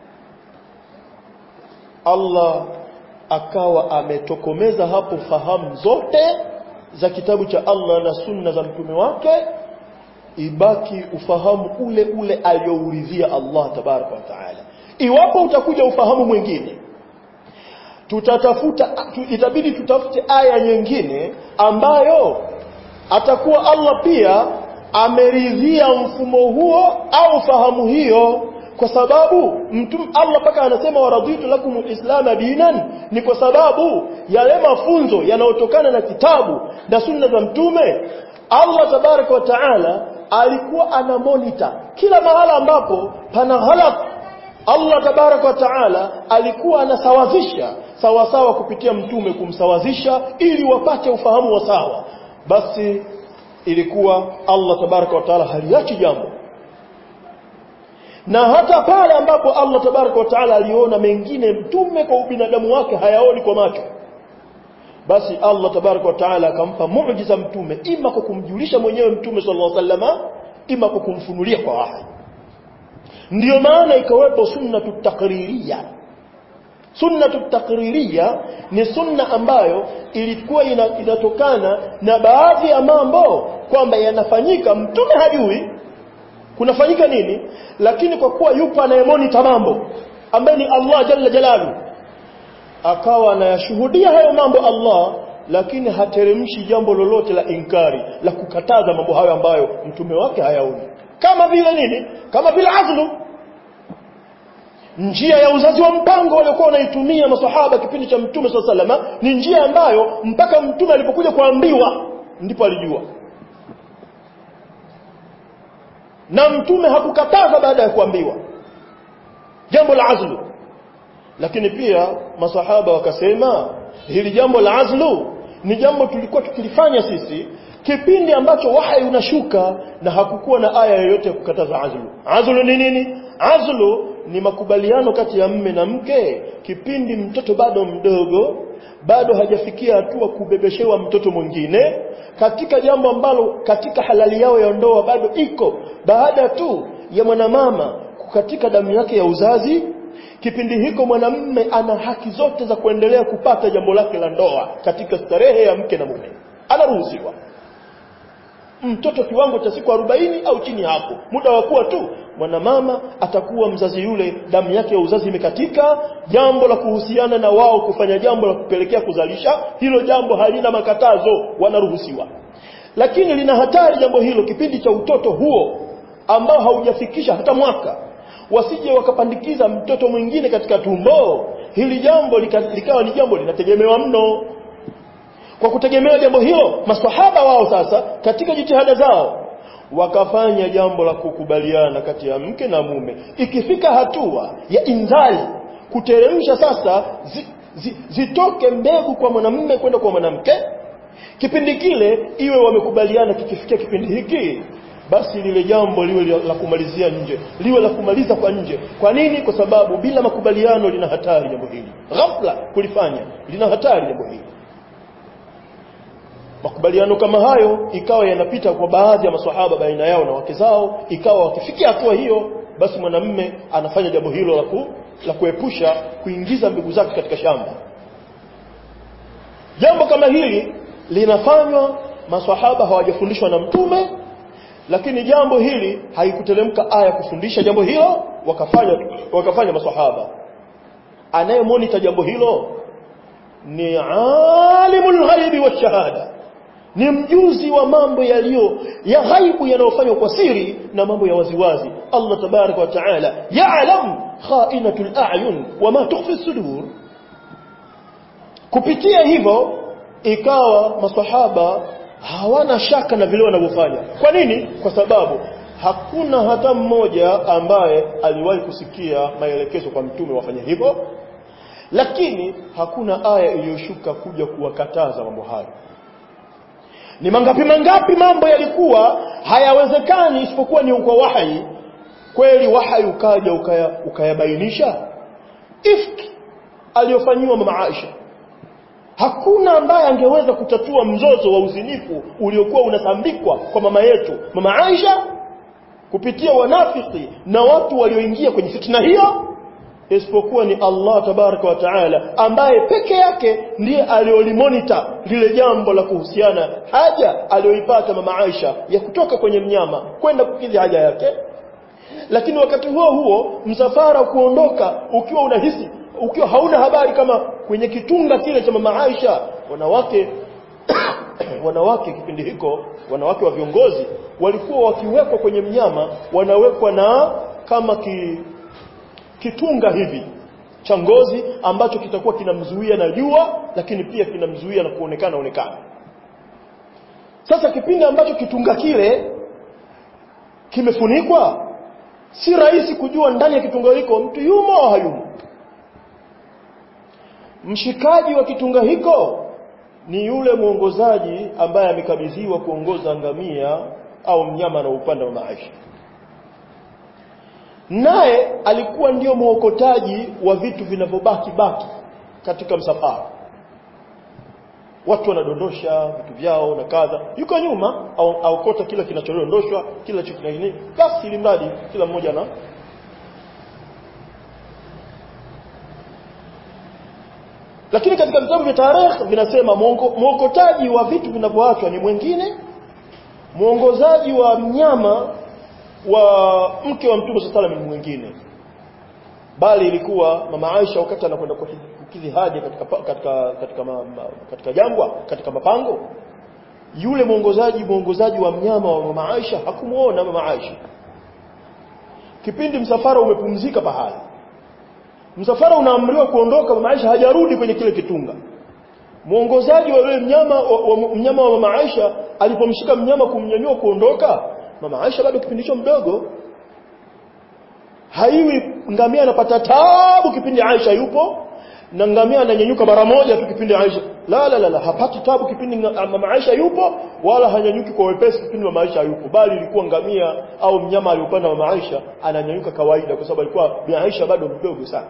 Allah akawa ametokomeza hapo fahamu zote za kitabu cha Allah na sunna za mtume wake ibaki ufahamu ule ule aliyouridhia Allah tabaraka wa taala iwapo utakuja ufahamu mwingine tutatafuta tu, itabidi tutafute aya nyingine ambayo atakuwa Allah pia ameridhia mfumo huo au fahamu hiyo kwa sababu mtum Allah paka anasema waraditu lakum alislam dinan ni kwa sababu yale mafunzo yanayotokana na kitabu na sunna za mtume Allah tabaraka wa taala alikuwa ana monitor kila mahala ambapo pana ghalat Allah tabaraka wa taala alikuwa anasawazisha sawa sawa kupitia mtume kumsawazisha ili wapate ufahamu wa sawa basi ilikuwa Allah tabaraka wa taala haliachi jambo na hata pale ambapo Allah tabaraka wa taala aliona mengine mtume kwa ubinadamu wake hayaoni kwa macho basi Allah tabaraka wa taala akampa muujiza mtume ima kwa kumjulisha mwenyewe mtume sallallahu alaihi wasallama ima kwa kumfunulia kwa wahi ndiyo maana ikawepo sunnatu takririya sunnatu takririya ni sunna ambayo ilikuwa ina, inatokana na baadhi ya mambo kwamba yanafanyika mtume hajui kunafanyika nini lakini kwa kuwa yupo anayemonita mambo ambaye ni Allah jalla jalalu akawa anayashuhudia hayo mambo Allah lakini hateremshi jambo lolote la inkari la kukataza mambo hayo ambayo mtume wake hayaoni kama vile nini kama vile azlu njia ya uzazi wa mpango waliokuwa wanaitumia masahaba kipindi cha mtume swalla salama ni njia ambayo mpaka mtume alipokuja kuambiwa ndipo alijua na mtume hakukataza baada ya kuambiwa jambo la azlu lakini pia masahaba wakasema hili jambo la azlu ni jambo tulikuwa tukilifanya sisi kipindi ambacho wahyi unashuka na hakukuwa na aya yoyote ya kukataza azlu azlu ni nini azlu ni makubaliano kati ya mme na mke kipindi mtoto bado mdogo bado hajafikia hatua kubebeshewa mtoto mwingine katika jambo ambalo katika halali yao ya ndoa bado iko baada tu ya mwanamama katika damu yake ya uzazi kipindi hiko mwanamme ana haki zote za kuendelea kupata jambo lake la ndoa katika starehe ya mke na mume anaruhusiwa mtoto kiwango cha siku 40 au chini hapo muda wa kuwa tu mwanamama atakuwa mzazi yule damu yake ya uzazi imekatika jambo la kuhusiana na wao kufanya jambo la kupelekea kuzalisha hilo jambo halina makatazo wanaruhusiwa lakini lina hatari jambo hilo kipindi cha utoto huo ambao haujafikisha hata mwaka wasije wakapandikiza mtoto mwingine katika tumbo hili jambo lika, likawa ni jambo linategemewa mno kwa kutegemea jambo hilo maswahaba wao sasa katika jitihada zao wakafanya jambo la kukubaliana kati ya mke na mume ikifika hatua ya inzali kuteremsha sasa zi, zi, zitoke mbegu kwa mwanamume kwenda kwa mwanamke kipindi kile iwe wamekubaliana kikifikia kipindi hiki basi lile jambo liwe la kumalizia nje liwe la kumaliza kwa nje kwa nini kwa sababu bila makubaliano lina hatari jambo hili ghafla kulifanya lina hatari jambo hili makubaliano kama hayo ikawa yanapita kwa baadhi ya maswahaba baina yao na wake zao ikawa wakifikia hatua hiyo basi mwanamme anafanya jambo hilo la, ku, la kuepusha kuingiza mbegu zake katika shamba jambo kama hili linafanywa maswahaba hawajafundishwa na mtume lakini jambo hili haikuteremka aya kufundisha jambo hilo wakafanya wakafanya maswahaba anayemonita jambo hilo ni alimul ghaibi wa shahada ni mjuzi wa mambo yaliyo ya ghaibu yanayofanywa kwa siri na mambo ya waziwazi Allah tabaraka wa taala ya'lam kha'inatul a'yun wama tukhfi sudur kupitia hivyo ikawa maswahaba hawana shaka na vile wanavyofanya kwa nini kwa sababu hakuna hata mmoja ambaye aliwahi kusikia maelekezo kwa mtume wafanye hivyo lakini hakuna aya iliyoshuka kuja kuwakataza mambo hayo ni mangapi mangapi mambo yalikuwa hayawezekani isipokuwa ni kwa wahi kweli wahai ukaja ukaya, ukayabainisha ifki aliyofanyiwa mama Aisha hakuna ambaye angeweza kutatua mzozo wa uzinifu uliokuwa unasambikwa kwa mama yetu mama Aisha kupitia wanafiki na watu walioingia kwenye fitna hiyo isipokuwa ni Allah tabaraka wa taala ambaye peke yake ndiye aliolimonita lile jambo la kuhusiana haja aliyoipata mama Aisha ya kutoka kwenye mnyama kwenda kukidhi haja yake lakini wakati huo huo msafara kuondoka ukiwa unahisi ukiwa hauna habari kama kwenye kitunga kile cha mama Aisha wanawake wanawake kipindi hiko wanawake wa viongozi walikuwa wakiwekwa kwenye mnyama wanawekwa na kama ki, kitunga hivi cha ngozi ambacho kitakuwa kinamzuia na jua lakini pia kinamzuia na kuonekana onekana sasa kipindi ambacho kitunga kile kimefunikwa si rahisi kujua ndani ya kitunga hiko mtu yumo au hayumo mshikaji wa kitunga hiko ni yule mwongozaji ambaye amekabidhiwa kuongoza ngamia au mnyama na upande wa maisha naye alikuwa ndio mwokotaji wa vitu vinavyobaki baki katika msafara watu wanadondosha vitu vyao na kadha yuko nyuma au aokota kila kinachodondoshwa kila kitu nini basi ili mradi kila mmoja na lakini katika vitabu vya tarehe vinasema mwokotaji wa vitu vinavyoachwa ni mwingine mwongozaji wa mnyama wa mke wa mtume sallallahu alaihi mwingine bali ilikuwa mama Aisha wakati anakwenda kukidhi haja katika katika katika, ma, ma, katika jangwa katika mapango yule mwongozaji mwongozaji wa mnyama wa mama Aisha hakumuona mama Aisha kipindi msafara umepumzika pahali msafara unaamriwa kuondoka mama Aisha hajarudi kwenye kile kitunga mwongozaji wa yule mnyama wa, wa, mnyama wa mama Aisha alipomshika mnyama kumnyanyua kuondoka mama Aisha bado kipindi hicho mdogo haiwi ngamia anapata tabu kipindi Aisha yupo na ngamia ananyanyuka mara moja tu kipindi Aisha la la la, la hapati tabu kipindi mama Aisha yupo wala hanyanyuki kwa wepesi kipindi mama Aisha yupo bali ilikuwa ngamia au mnyama aliopanda mama Aisha ananyanyuka kawaida kwa sababu alikuwa bi Aisha bado mdogo sana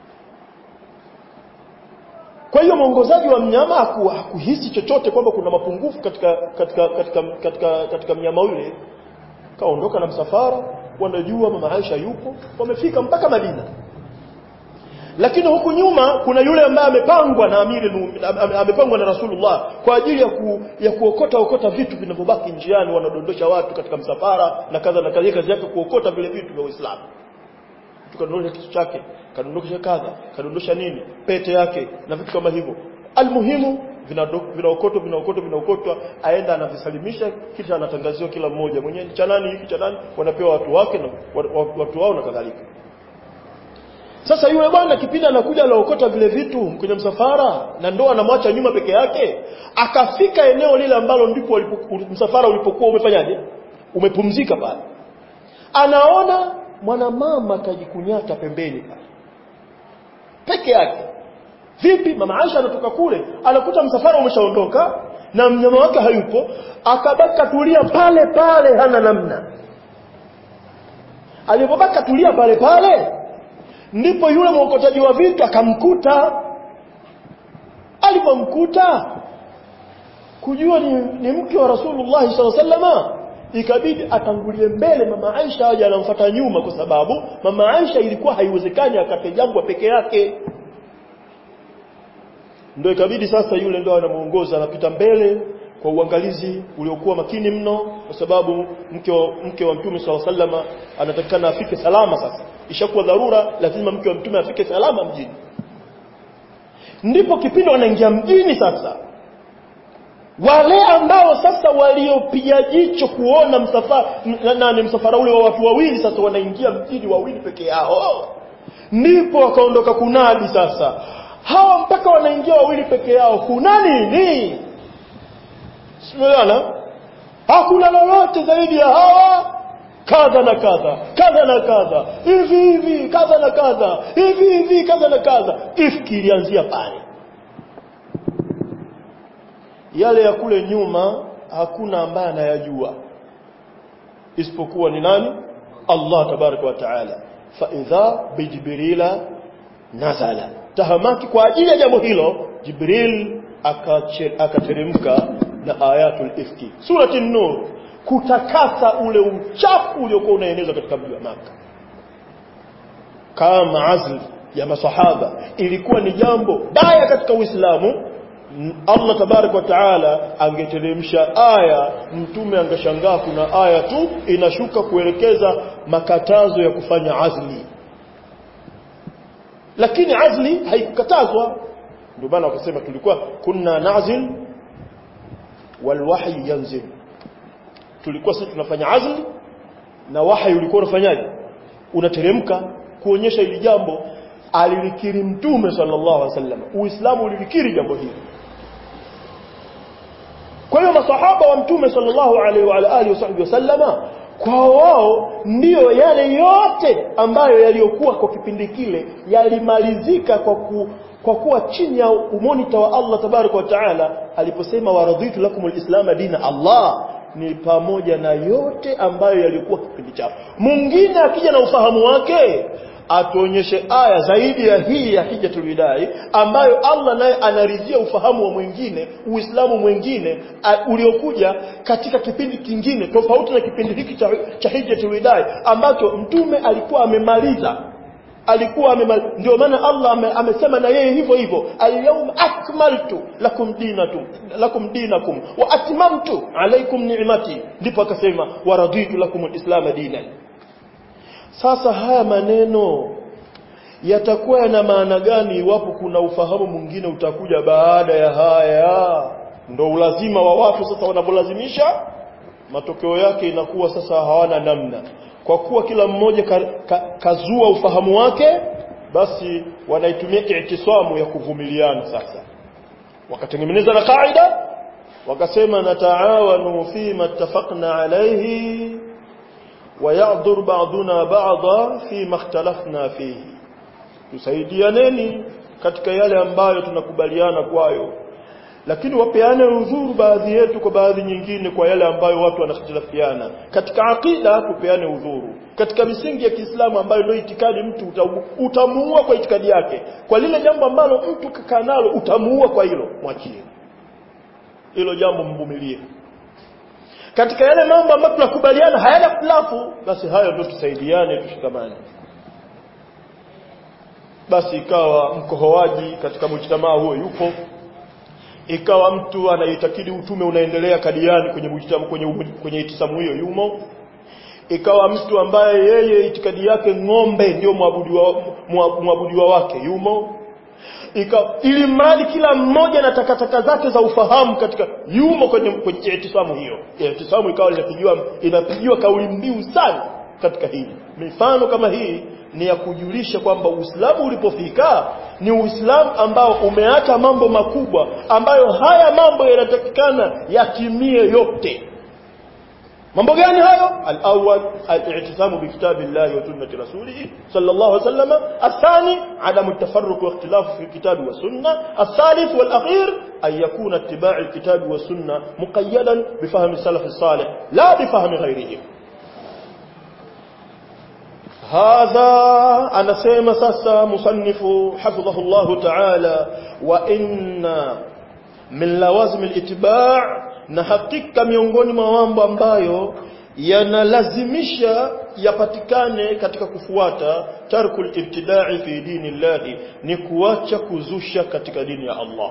kwa hiyo mwongozaji wa mnyama haku, hakuhisi chochote kwamba kuna mapungufu katika katika katika katika, katika mnyama yule kaondoka na msafara wanajua mama Aisha yupo wamefika mpaka Madina lakini huku nyuma kuna yule ambaye amepangwa na amiri amepangwa na Rasulullah kwa ajili ya ku, ya kuokota okota vitu vinavyobaki njiani wanadondosha watu katika msafara na kadha na kadha kazi yake kuokota vile vitu vya Uislamu tukadondosha kitu chake kadondosha kadha kadondosha nini pete yake na vitu kama hivyo almuhimu vinaokotwa vinaokotwa vinaokotwa aenda anavisalimisha kisha anatangaziwa kila mmoja mwenyewe cha nani hiki cha nani wanapewa watu wake na watu wao na kadhalika sasa yule bwana kipindi anakuja anaokota vile vitu kwenye msafara na ndo anamwacha nyuma peke yake akafika eneo lile ambalo ndipo msafara ulipokuwa umefanyaje umepumzika pale anaona mwanamama kajikunyata pembeni pale peke yake vipi mama Aisha anatoka kule anakuta msafara umeshaondoka na mnyama wake hayupo akabaki katulia pale pale hana namna alipobaki katulia pale pale ndipo yule mwokotaji wa vitu akamkuta alipomkuta kujua ni, ni mke wa Rasulullah SAW ikabidi atangulie mbele mama Aisha aje anamfuata nyuma kwa sababu mama Aisha ilikuwa haiwezekani akate jangwa peke yake ndio ikabidi sasa yule ndio anamuongoza anapita mbele kwa uangalizi uliokuwa makini mno kwa sababu mke wa, mke wa mtume swalla sallama anatakikana afike salama sasa ishakuwa dharura lazima mke wa mtume afike salama mjini ndipo kipindi wanaingia mjini sasa wale ambao sasa waliopiga jicho kuona msafara nani msafara ule wa watu wawili sasa wanaingia mjini wawili peke yao ndipo wakaondoka kunadi sasa hawa mpaka wanaingia wawili peke yao kuna nini simeona hakuna lolote zaidi ya hawa kadha na kadha kadha na kadha hivi hivi kadha na kadha hivi hivi kadha na kadha ifki ilianzia pale yale ya kule nyuma hakuna ambaye anayajua isipokuwa ni nani Allah tabaraka wa taala fa idha bijibrila nazala tahamaki kwa ajili ya jambo hilo jibril akateremka na ayatul ifki surati nur kutakasa ule uchafu uliokuwa unaenezwa katika mji wa maka kama azli ya masahaba ilikuwa ni jambo baya katika uislamu Allah tabarak wa taala angeteremsha aya mtume angeshangaa kuna aya tu inashuka kuelekeza makatazo ya kufanya azli lakini azli haikukatazwa ndio maana wakasema tulikuwa kunna nazil walwahyi yanzil tulikuwa sisi tunafanya azli na wahyi ulikuwa unafanyaje unateremka kuonyesha ili jambo alilikiri mtume sallallahu alaihi wasallam uislamu ulilikiri jambo hili kwa hiyo masahaba wa mtume sallallahu alaihi wa alihi wasallama kwa wao ndiyo yale yote ambayo yaliyokuwa kwa kipindi kile yalimalizika kwa ku, kwa kuwa chini ya umonita wa Allah tabaraka wa taala aliposema waradhitu lakumul islam dina Allah ni pamoja na yote ambayo yalikuwa kipindi chao mwingine akija na ufahamu wake atuonyeshe aya zaidi ya hii ya hijatul widai ambayo Allah naye anaridhia ufahamu wa mwingine uislamu mwingine uliokuja katika kipindi kingine tofauti na kipindi hiki cha, cha hijatul widai ambacho mtume alikuwa amemaliza alikuwa amemaliza ndio maana Allah ame, amesema na yeye hivyo hivyo alyawma akmaltu lakum dinakum lakum dinakum wa atmamtu alaykum ni'mati ndipo akasema waraditu lakum alislam dinan sasa haya maneno yatakuwa yana maana gani iwapo kuna ufahamu mwingine utakuja baada ya haya ndo ulazima wa watu sasa wanapolazimisha matokeo yake inakuwa sasa hawana namna kwa kuwa kila mmoja ka, ka, kazua ufahamu wake basi wanaitumia i'tisamu ya kuvumiliana sasa wakatengeneza na kaida wakasema nataawanu fima ittafaqna alayhi ويعذر بعضنا بعضا فيما اختلفنا فيه tusaidianeni katika yale ambayo tunakubaliana kwayo lakini wapeane udhuru baadhi yetu kwa baadhi nyingine kwa yale ambayo watu wanakhtilafiana katika akida tupeane udhuru katika misingi ya Kiislamu ambayo ndio itikadi mtu utamuua kwa itikadi yake kwa lile jambo ambalo mtu kakaa nalo utamuua kwa hilo mwachie hilo jambo mvumilie katika yale mambo ambayo tunakubaliana hayana khilafu basi hayo ndio tusaidiane tushikamane basi ikawa mkohoaji katika mujtamaa huo yupo ikawa mtu anaitakidi utume unaendelea kadiani kwenye mujtamaa kwenye kwenye itisamu hiyo yumo ikawa mtu ambaye yeye itikadi yake ng'ombe ndio mwabudiwa mwabudiwa wake yumo Ika, ili mradi kila mmoja na takataka zake za ufahamu katika yumo kwenye kwenye itisamu hiyo itisamu ikawa inapigiwa inapigiwa kauli mbiu sana katika hili mifano kama hii ni ya kujulisha kwamba Uislamu ulipofika ni Uislamu ambao umeacha mambo makubwa ambayo haya mambo yanatakikana yatimie yote mambo gani hayo al-awwal al-i'tisamu bi kitabillahi wa sunnati rasulih sallallahu alayhi wasallam athani adamu at-tafarruq wa ikhtilaf fi kitabi wa sunna الثالث والاخير ان يكون اتباع الكتاب والسنه مقيدا بفهم السلف الصالح لا بفهم غيرهم هذا أنا سيما ساسا مصنف حفظه الله تعالى وإن من لوازم الاتباع na hakika miongoni mwa mambo ambayo yanalazimisha yapatikane katika kufuata tarkul ibtida'i fi dinillahi ni kuacha kuzusha katika dini ya Allah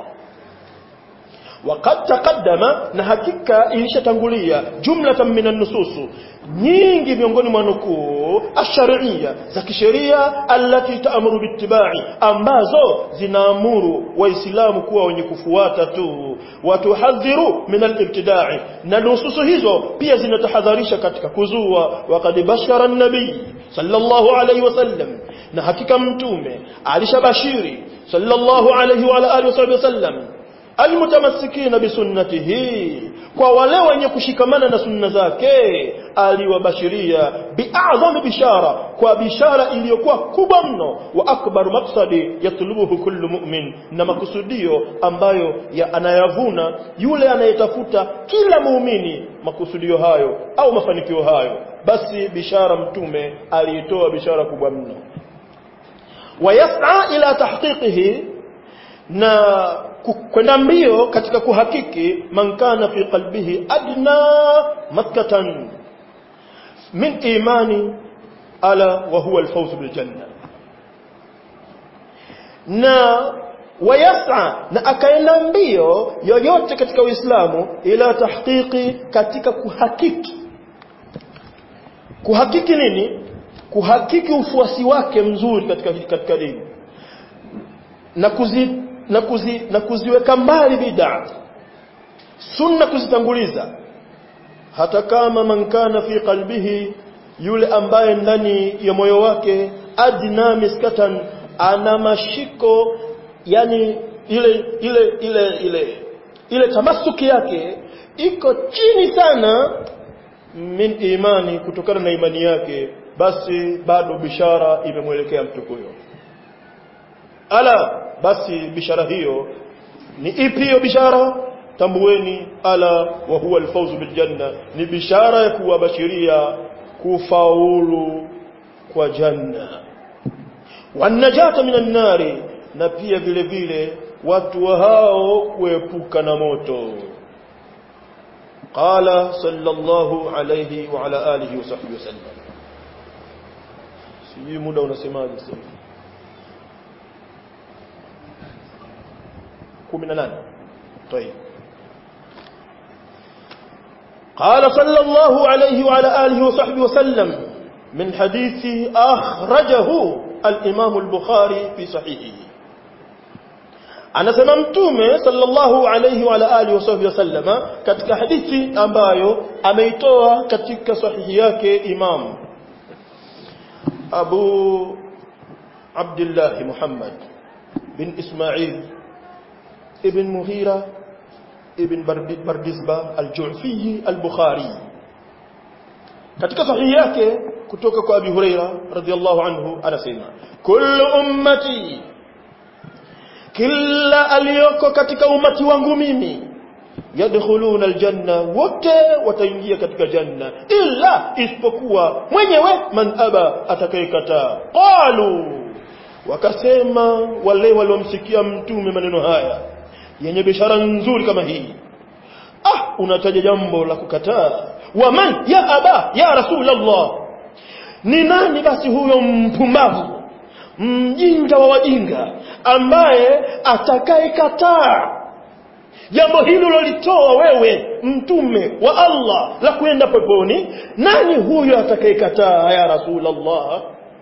وقد تقدم na hakika ilishatangulia jumlatan minan nususu nyingi miongoni mwa nukuu ash-shar'iyya za kisheria allati ta'muru bittiba'i ambazo zinaamuru waislamu kuwa wenye kufuata tu watuhadhiru min al-ibtida'i na nususu hizo pia zinatahadharisha katika kuzua waqad bashara an-nabii sallallahu alayhi wasallam na hakika mtume alishabashiri sallallahu alayhi wa alihi wasallam almutamassikina bisunnatihi kwa wale wenye kushikamana na sunna zake aliwabashiria bi'adhami bishara kwa bishara iliyokuwa kubwa mno wa akbar maksadi yatlubuhu kullu mu'min na makusudio ambayo ya anayavuna yule anayetafuta kila muumini makusudio hayo au mafanikio hayo basi bishara mtume aliitoa bishara kubwa mno wayas'a ila tahqiqihi na kwenda mbio katika kuhakiki man kana fi qalbihi adna makkatan min imani ala wa huwa alfawz bil janna na wayasa na akaenda mbio yoyote katika Uislamu ila tahqiqi katika kuhakiki kuhakiki nini kuhakiki ufuasi wake mzuri katika katika dini na kuzi na kuzi na kuziweka mbali bid'a sunna kuzitanguliza hata kama man kana fi qalbihi yule ambaye ndani ya moyo wake adna miskatan ana mashiko yani ile ile ile ile ile tamasuki yake iko chini sana min imani kutokana na imani yake basi bado bishara imemwelekea mtu huyo ala basi bishara hiyo ni ipi hiyo bishara tambueni ala wa huwa alfawzu bil janna ni bishara ya kuwabashiria kufaulu kwa janna wanajata minan nari na pia vile vile watu wa hao kuepuka na moto qala sallallahu alayhi wa ala alihi wa sahbihi wasallam sijui muda unasemaje sasa 18 طيب قال صلى الله عليه وعلى آله وصحبه وسلم من حديث أخرجه الإمام البخاري في صحيحه anasema mtume sallallahu alayhi wa alihi wasahbihi wasallama katika hadithi ambayo ameitoa katika sahihi yake imam Abu Abdullah Muhammad bin Ismail ibn Mughira ibn Bardizba al-Ju'fi al-Bukhari katika sahihi yake kutoka kwa Abi Huraira radhiyallahu anhu anasema kullu ummati kila aliyoko katika umati wangu mimi yadkhuluna aljanna wote wataingia katika janna illa isipokuwa mwenyewe man aba atakayekataa qalu wakasema wale waliomsikia mtume maneno haya yenye bishara nzuri kama hii ah unataja jambo la kukataa wa man ya aba ya rasulullah ni nani basi huyo mpumbavu mjinga wa wajinga ambaye atakayekataa jambo hilo lolitoa wewe mtume wa Allah la kwenda peponi nani huyo atakayekataa ya rasulullah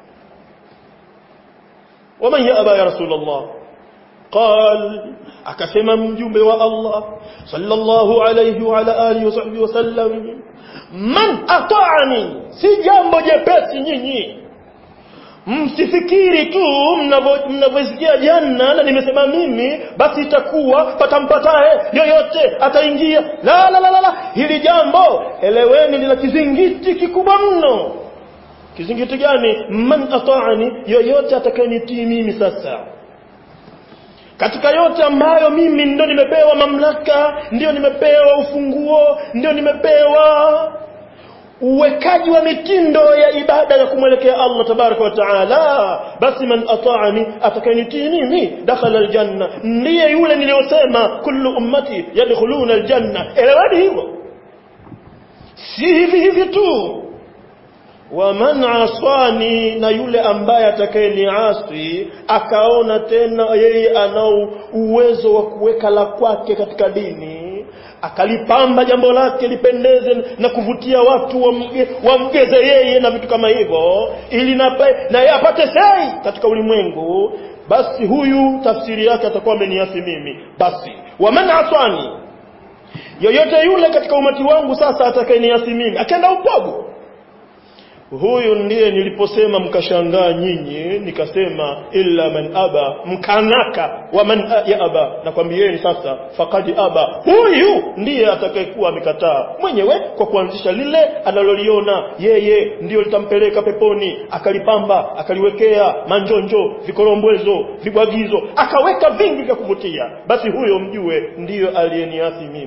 waman yaba ya rasulullah قال akasema mjumbe wa Allah sallallahu alayhi wa ala alihi wasahbihi wasallam man ata'ani si jambo jepesi nyinyi msifikiri tu mnavyosikia janna na nimesema mimi basi itakuwa patampatae yoyote ataingia la la la la hili jambo eleweni lina kizingiti kikubwa mno kizingiti gani man ata'ani yoyote atakayenitii mimi sasa katika yote ambayo mimi ndio nimepewa mamlaka ndio nimepewa ufunguo ndio nimepewa uwekaji wa mitindo ya ibada ya kumwelekea Allah tabaraka wa taala basi man ata'ani atakayenitii mimi dakhala aljanna ndiye yule niliyosema kullu ummati yadkhuluna aljanna elewani hivyo si hivi hivi tu wa man aswani na yule ambaye atakayeniasi akaona tena yeye anao uwezo wa kuweka la kwake katika dini akalipamba jambo lake lipendeze na kuvutia watu wamge, wamgeze yeye na vitu kama hivyo ili na yeye apate sei katika ulimwengu basi huyu tafsiri yake atakuwa ameniasi mimi basi wa man aswani yoyote yule katika umati wangu sasa atakayeniasi mimi akaenda upogo huyu ndiye niliposema mkashangaa nyinyi nikasema illa man aba mkanaka wa man ya aba nakwambieni sasa fakadi aba huyu ndiye atakayekuwa amekataa mwenyewe kwa kuanzisha lile analoliona yeye ndiyo litampeleka peponi akalipamba akaliwekea manjonjo vikorombwezo vibwagizo akaweka vingi vya kuvutia basi huyo mjue ndiyo aliyeniasi mimi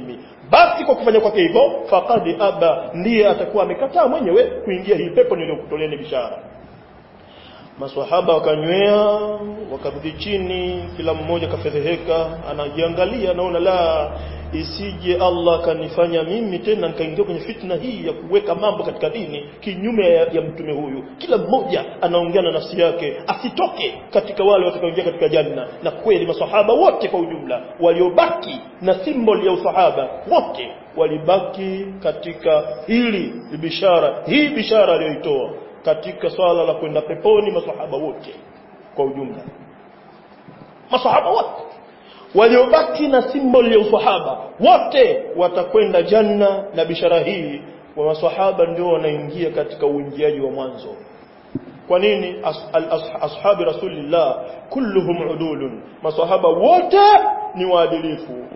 basi kwa kufanya kwake hivyo faqad aba ndiye atakuwa amekataa mwenyewe kuingia hii pepo niliyokutoleeni bishara maswahaba wakanywea wakarudi chini kila mmoja kafedheheka anajiangalia anaona la isije Allah kanifanya mimi tena nikaingia kwenye fitna hii ya kuweka mambo katika dini kinyume ya, ya mtume huyu kila mmoja anaongea na nafsi yake asitoke katika wale watakaoingia katika janna na kweli maswahaba wote kwa ujumla waliobaki na symbol ya usahaba wote walibaki katika hili bishara hii bishara aliyoitoa katika swala la kwenda peponi masahaba wote kwa ujumla masahaba wote waliobaki na symbol ya usahaba wote watakwenda janna na bishara hii wa masahaba ndio wanaingia katika uingiaji wa mwanzo kwa nini as, al, as, ashabi rasulillah kulluhum udulun masahaba wote ni waadilifu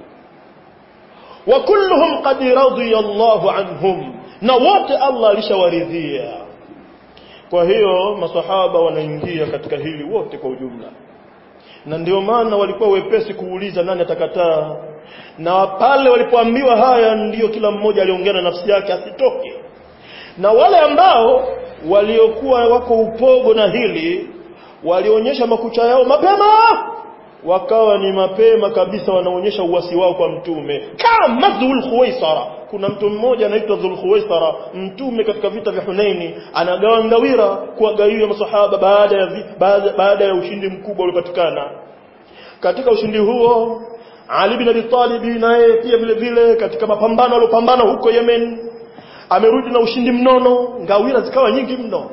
wa kulluhum qad radiya Allahu anhum na wote Allah alishawaridhia kwa hiyo masahaba wanaingia katika hili wote kwa ujumla na ndio maana walikuwa wepesi kuuliza nani atakataa na pale walipoambiwa haya ndiyo kila mmoja aliongea na nafsi yake asitoke na wale ambao waliokuwa wako upogo na hili walionyesha makucha yao mapema wakawa ni mapema kabisa wanaonyesha uwasi wao kwa mtume kama Dhul Khuwaisara kuna mtu mmoja anaitwa Dhul Khuwaisara mtume katika vita vya Hunaini anagawa ngawira kuwagawia masahaba baada ya vi, baada, baada ya ushindi mkubwa uliopatikana katika ushindi huo Ali bin Abi Talib naye pia vile vile katika mapambano aliyopambana huko Yemen amerudi na ushindi mnono ngawira zikawa nyingi mno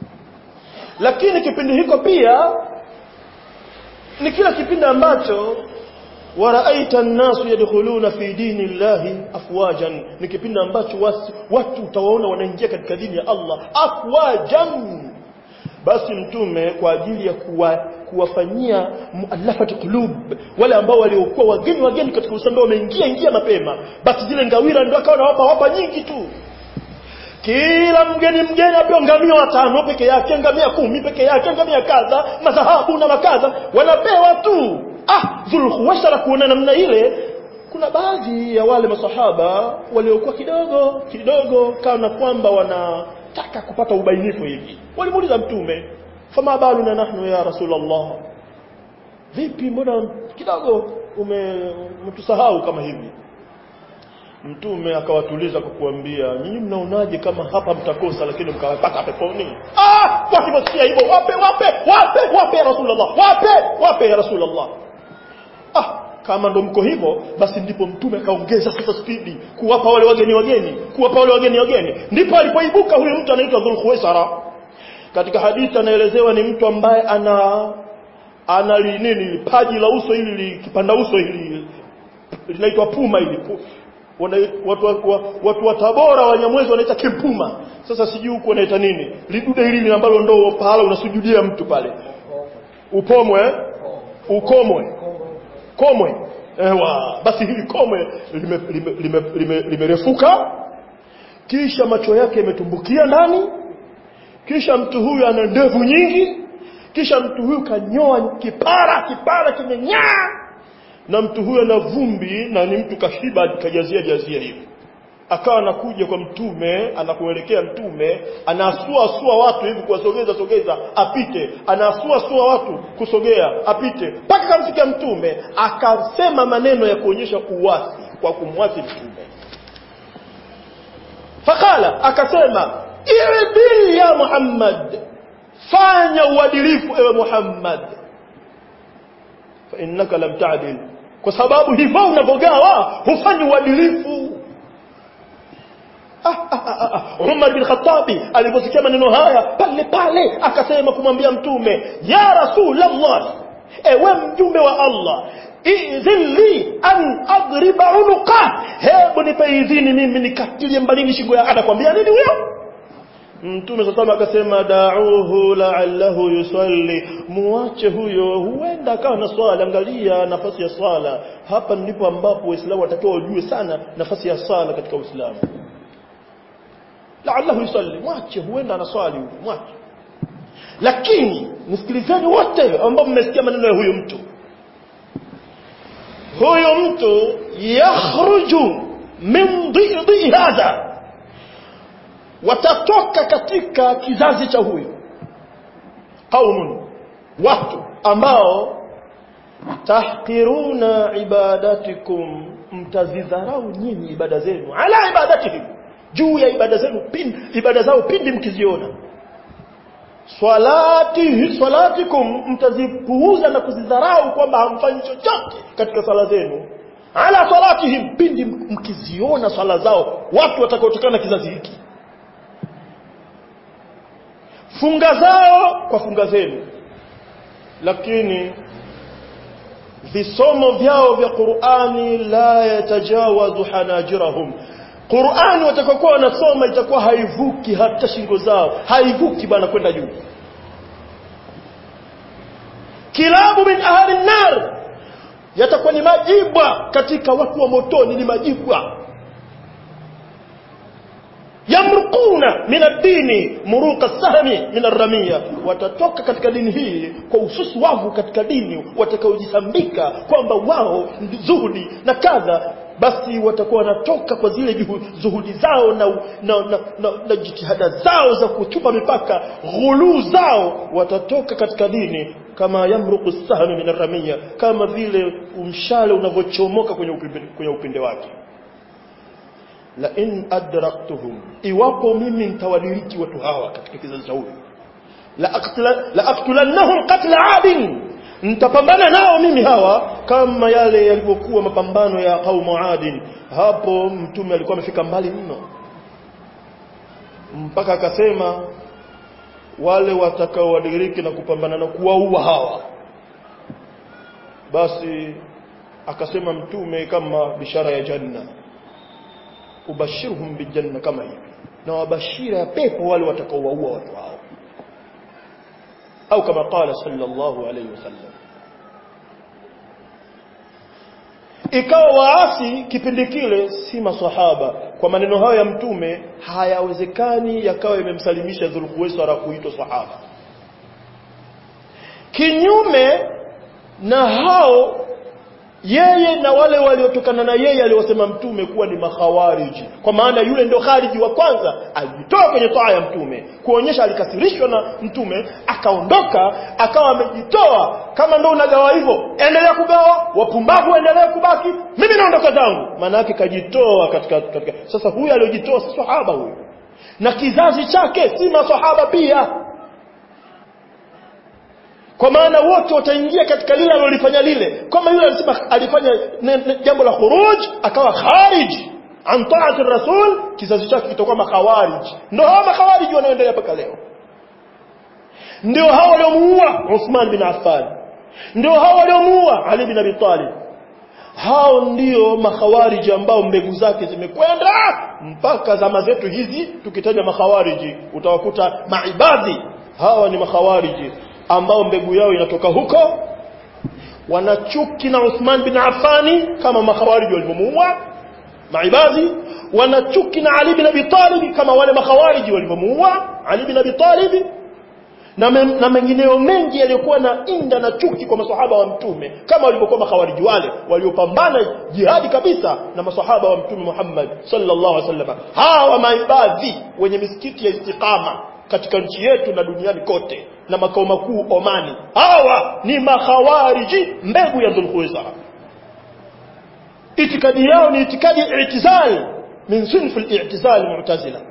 lakini kipindi hiko pia ni kila kipindi ambacho waraaita an-nasu yadkhuluna fi dini llahi afwajan ni kipindi ambacho wasi, watu utawaona wanaingia katika dini ya Allah afwajan basi mtume kwa ajili ya kuwa, kuwafanyia muallafati qulub wale ambao waliokuwa wageni wageni katika Uislamu wameingia ingia mapema basi zile ngawira ndio akawa nawapa wapa nyingi tu kila mgeni mgeni apewa ngamia watano peke yake ngamia kumi peke yake ngamia kadha madhahabu na makadha wanapewa tu ah dhulkhuwaisara kuona namna ile kuna baadhi ya wale masahaba waliokuwa kidogo kidogo kana kwamba wanataka kupata ubainifu hivi walimuuliza mtume fama baluna nahnu ya rasulullah vipi mbona kidogo umetusahau kama hivi mtume akawatuliza kwa kuambia nyinyi mnaonaje kama hapa mtakosa lakini mkawapata peponi ah wakiposikia hivyo wape wape wape wape ya rasulullah wape wape ya rasulullah ah kama ndo mko hivyo basi ndipo mtume akaongeza sasa spidi kuwapa wale wageni wageni kuwapa wale wageni wageni ndipo alipoibuka huyu mtu anaitwa Dhulkhuwaisara katika hadithi anaelezewa ni mtu ambaye ana ana nini paji la uso hili kipanda uso hili linaitwa puma hili wana, watu, watu, watu wa Tabora Wanyamwezi wanaita kimpuma. Sasa sijui huko wanaita nini, lidude hili ambalo ndo pahala unasujudia mtu pale, upomwe ukomwe komwe ewa basi hili komwe limerefuka lime, lime, lime, lime kisha macho yake yametumbukia ndani kisha mtu huyu ana ndevu nyingi kisha mtu huyu kanyoa kipara kipara kimenyaa na mtu huyo ana vumbi na ni mtu kashiba kajazia jazia hivi akawa anakuja kwa mtume anakuelekea mtume anasua sua watu hivi kuwasogeza sogeza apite anasua sua watu kusogea apite mpaka kamfikia mtume akasema maneno ya kuonyesha uwasi kwa kumwasi mtume fakala akasema idil ya Muhammad fanya uadilifu ewe Muhammad fa innaka lam ta'dil kwa sababu hivyo unavogawa hufanyi uadilifu ah, ah, ah, ah. Umar bin Khattabi aliposikia maneno haya pale pale akasema kumwambia mtume ya Rasulullah ewe mjumbe wa Allah idhili an adriba unuqa hebu nipe idhini mimi nikatilie mbalini shingo ya anakwambia nini huyo Mtume sasa akasema da'uhu la'allahu yusalli muache huyo huenda akawa na swala angalia nafasi ya swala hapa ndipo ambapo waislamu watakiwa wajue sana nafasi ya swala katika uislamu la'allahu yusalli mwache huenda anaswali huyo mwache lakini nisikilizeni wote ambao mmesikia maneno ya huyu mtu huyu mtu yakhruju min dhidi hadha watatoka katika kizazi cha huyu qaumun watu ambao tahqiruna ibadatikum mtazidharau nyinyi ibada zenu ala ibadatihim juu ya ibada zenu pindi ibada zao pindi mkiziona swalati swalatikum mtazipuuza na kuzidharau kwamba hamfanyi chochote katika swala zenu ala salatihim pindi mkiziona swala zao watu watakaotokana na kizazi hiki funga zao kwa funga zenu lakini visomo vyao vya Qur'ani la yatajawazu hanajirahum Qur'ani watakaokuwa wanasoma itakuwa haivuki hata shingo zao haivuki bwana kwenda juu kilabu min ahli nar yatakuwa ni majibwa katika watu wa motoni ni majibwa yamruquna min ad-dini muruqa sahmi min ar-ramiya watatoka katika dini hii kwa ususu wavu katika dini watakaojisambika kwamba wao zuhudi na kadha basi watakuwa wanatoka kwa zile juhu, zuhudi zao na, na, na, na, na jitihada zao za kuchupa mipaka ghuluu zao watatoka katika dini kama yamruqu sahmi min ar-ramiya kama vile umshale unavyochomoka kwenye upinde, kwenye upinde wake la in adraktuhum iwapo mimi nitawadiriki watu hawa katika kizazi cha huyu la aqtula la aqtulannahum qatla adin nitapambana nao mimi hawa kama yale yalivyokuwa mapambano ya qaumu adin hapo mtume alikuwa amefika mbali mno mpaka akasema wale watakaowadiriki na kupambana na kuwaua hawa basi akasema mtume kama bishara ya janna ubashirhum bijanna kama hivi na wabashira ya pepo wale watakaowaua watu hao au kama qala sallallahu alayhi wasallam ikawa waasi kipindi kile si maswahaba kwa maneno hayo ya mtume hayawezekani yakawa yamemsalimisha dhulkuwaisara kuitwa sahaba kinyume na hao yeye na wale waliotokana na yeye aliwasema mtume kuwa ni makhawariji kwa maana yule ndio khariji wa kwanza alijitoa kwenye taa ya mtume kuonyesha alikasirishwa na mtume akaondoka akawa amejitoa kama ndio unagawa hivyo endelea kugawa wapumbavu endelea kubaki mimi naondoka zangu maana yake kajitoa katika, katika sasa huyu aliyojitoa si sahaba huyu na kizazi chake si masahaba pia kwa maana wote wataingia katika lile alilofanya lile kama yule alisema alifanya jambo la khuruj akawa kharij an ta'ati rasul kizazi chake kitakuwa makhawarij ndio hao makhawarij wanaoendelea mpaka leo ndio hao waliomuua Uthman bin Affan ndio hao waliomuua Ali bin Abi Talib hao ndio makhawariji ambao mbegu zake zimekwenda mpaka zama zetu hizi tukitaja makhawariji utawakuta maibadhi hawa ni makhawariji ambao mbegu yao inatoka huko wanachuki na Uthman bin Affani kama makhawariji walivyomuua maibadhi wanachuki na Ali bin Abi Talib kama wale makhawariji walivyomuua Ali bin Abi Talib na, me, na mengineo mengi yaliyokuwa na inda na chuki kwa masahaba wa mtume kama walivyokuwa makhawariji wale waliopambana jihadi kabisa na masahaba wa mtume Muhammad sallallahu alaihi wasallam hawa maibadhi wenye misikiti ya istiqama katika nchi yetu na duniani kote na makao makuu Omani hawa ni makhawariji mbegu ya Dhulkhuwaisara itikadi yao ni itikadi ya i'tizal min sinf al-i'tizal mu'tazila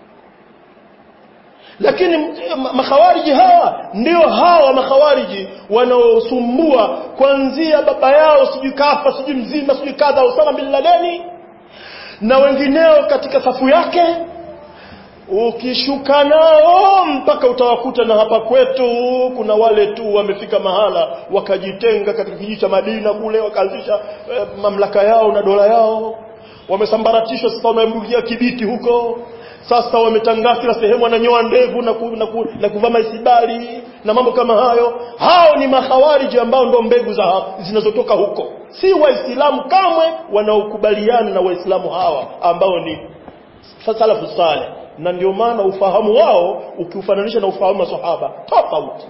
lakini makhawariji hawa ndio hawa makhawariji wanaosumbua kuanzia baba yao sijui kafa sijui mzima sijui kadha Osama bin Laden na wengineo katika safu yake ukishuka nao mpaka utawakuta na hapa kwetu kuna wale tu wamefika mahala wakajitenga katika kijiji cha Madina kule wakaanzisha eh, mamlaka yao na dola yao wamesambaratishwa sasa wamembugia kibiti huko sasa wametangaza kila sehemu wananyoa ndevu na, ku, na, ku, na kuvaa maisibali na mambo kama hayo hao ni mahawariji ambao ndo mbegu za zinazotoka huko si waislamu kamwe wanaokubaliana na waislamu hawa ambao ni salafu saleh na ndio maana ufahamu wao ukiufananisha na ufahamu wa sahaba tofauti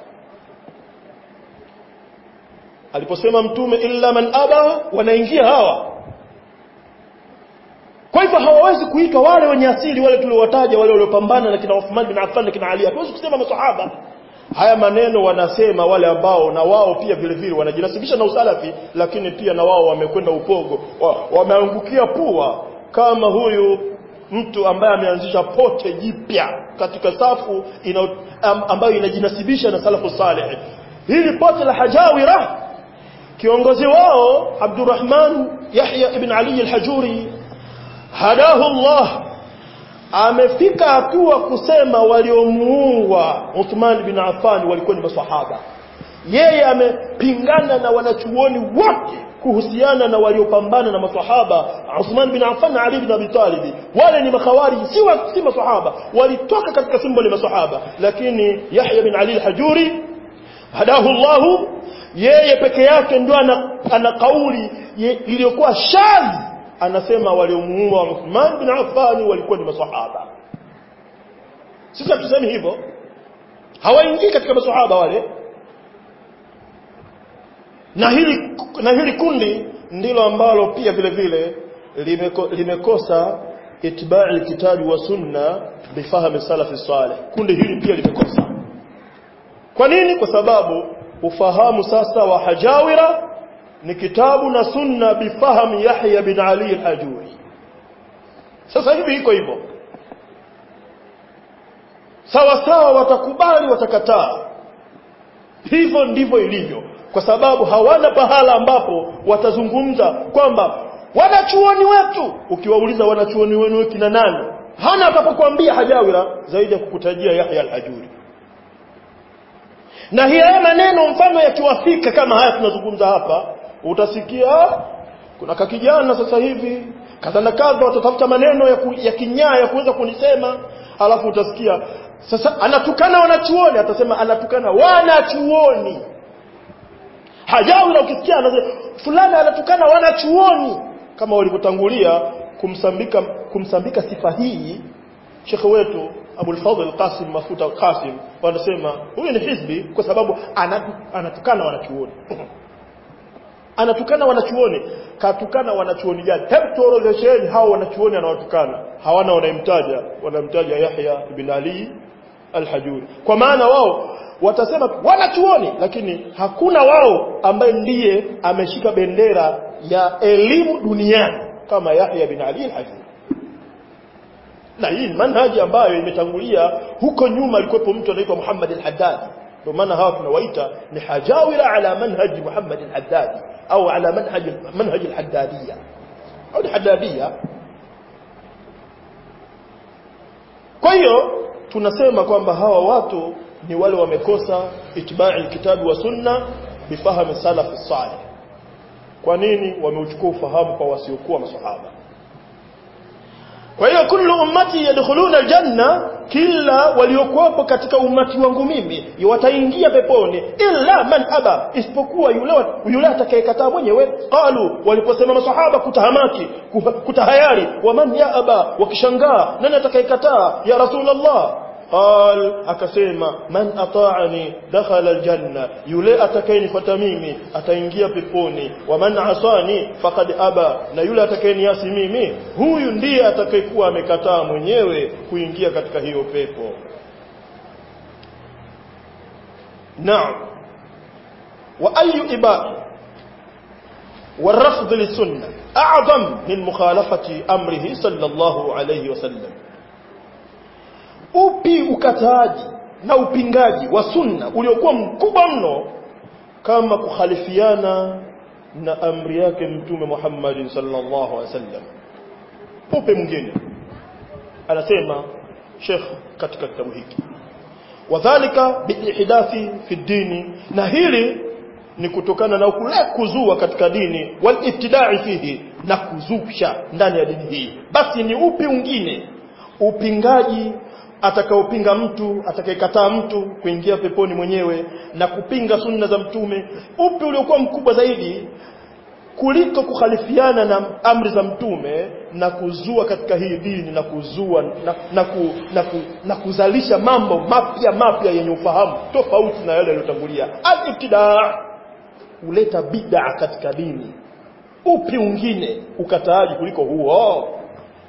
aliposema mtume illa man aba wanaingia hawa kwa hivyo hawawezi kuitwa wale wenye asili wale tuliowataja wale waliopambana na kina Uthman bin Affan na kina Ali hatuwezi kusema masahaba haya maneno wanasema wale ambao na wao pia vile vile wanajinasibisha na usalafi lakini pia na wao wamekwenda upogo wa, wameangukia pua kama huyu mtu ambaye ameanzisha pote jipya katika safu ina, am, ambayo inajinasibisha na salafu saleh hili pote la hajawira kiongozi wao Abdurrahman Yahya ibn Ali al-Hajuri hadahu Allah amefika hatua kusema waliomuua Uthman bin Affan walikuwa ni maswahaba yeye amepingana na wanachuoni wote kuhusiana na waliopambana na maswahaba Uthman bin Affan na Ali bin Abi Talib wale ni makhawariji si wa, si maswahaba walitoka katika simboli maswahaba lakini Yahya bin Ali al-Hajuri hadahu Allah yeye peke yake ndio ana, ana kauli iliyokuwa shadhi anasema waliomuua Uthman bin Affan walikuwa ni maswahaba sisi hatusemi hivyo hawaingii katika maswahaba wale na hili na hili kundi ndilo ambalo pia vile vile limeko, limekosa itba'i kitabi wa sunna bifahamu salafi salih kundi hili pia limekosa kwa nini kwa sababu ufahamu sasa wa hajawira ni kitabu na sunna bifahamu Yahya bin Ali al-Ajuri sasa hivi iko hivyo sawa sawa watakubali watakataa hivyo ndivyo ilivyo kwa sababu hawana pahala ambapo watazungumza kwamba wanachuoni wetu ukiwauliza wanachuoni wenu kina nani hana atakapokuambia hajawira zaidi ya kukutajia Yahya al-Ajuri na haya maneno mfano yakiwafika kama haya tunazungumza hapa utasikia kuna kakijana sasa hivi kadha na kadha watatafuta maneno ya, ku, ya kinyaa ya kuweza kunisema alafu utasikia sasa anatukana wanachuoni atasema anatukana wanachuoni hajawila ukisikia anasema fulani anatukana wanachuoni kama walivyotangulia kumsambika kumsambika sifa hii shekhe wetu Abu al-Fadhl Qasim Mafuta Qasim wanasema huyu ni hizbi kwa sababu anatukana wanachuoni anatukana wanachuoni katukana wanachuoni gani hebu tuorodhesheni hao wanachuoni anawatukana hawana wanamtaja wanamtaja Yahya ibn Ali al-Hajuri kwa maana wao watasema wanachuoni lakini hakuna wao ambaye ndiye ameshika bendera ya elimu duniani kama Yahya bin Ali al-Hajuri na hii manhaji ambayo imetangulia huko nyuma alikuwepo mtu anaitwa Muhammad al-Haddad ndio maana hawa tunawaita ni hajawira ala manhaj Muhammad al-Haddad au ala manhaj manhaj al-Haddadiyya au al-Haddadiyya kwa hiyo tunasema kwamba hawa watu ni wale wamekosa itibai kitabu wa sunna bifahamu salaf salih kwa nini wameuchukua ufahamu kwa wasiokuwa masahaba kwa hiyo kullu ummati yadkhuluna aljanna kila waliokuwepo katika umati wangu mimi wataingia peponi illa man aba isipokuwa yule yule atakayekataa mwenyewe qalu waliposema masahaba kutahamaki kutahayari wa man ya aba wakishangaa nani atakayekataa ya rasulullah قال akasema man ata'ani dakhala aljanna yule atakayenifuata mimi ataingia peponi wa man asani faqad aba na yule atakayeniasi mimi huyu ndiye atakayekuwa amekataa mwenyewe kuingia katika hiyo pepo naam wa ayu ibad والرفض للسنة أعظم من مخالفة أمره صلى الله عليه وسلم upi ukataaji na upingaji wa sunna uliokuwa mkubwa mno kama kukhalifiana na amri yake mtume Muhammad sallallahu alaihi wasallam upe mwingine anasema Sheikh katika kitabu hiki wadhālika biihdathi fi dini na hili ni kutokana na kule kuzua katika dini wal ibtida'i fihi na kuzusha ndani ya dini hii basi ni upi mwingine upingaji atakaopinga mtu atakayekataa mtu kuingia peponi mwenyewe na kupinga sunna za mtume upi uliokuwa mkubwa zaidi kuliko kukhalifiana na amri za mtume na kuzua katika hii dini na kuzua na, na, ku, na, ku, na kuzalisha mambo mapya mapya yenye ufahamu tofauti na yale yaliyotangulia al-ibtidaa kuleta bid'a katika dini upi ungine ukataaji kuliko huo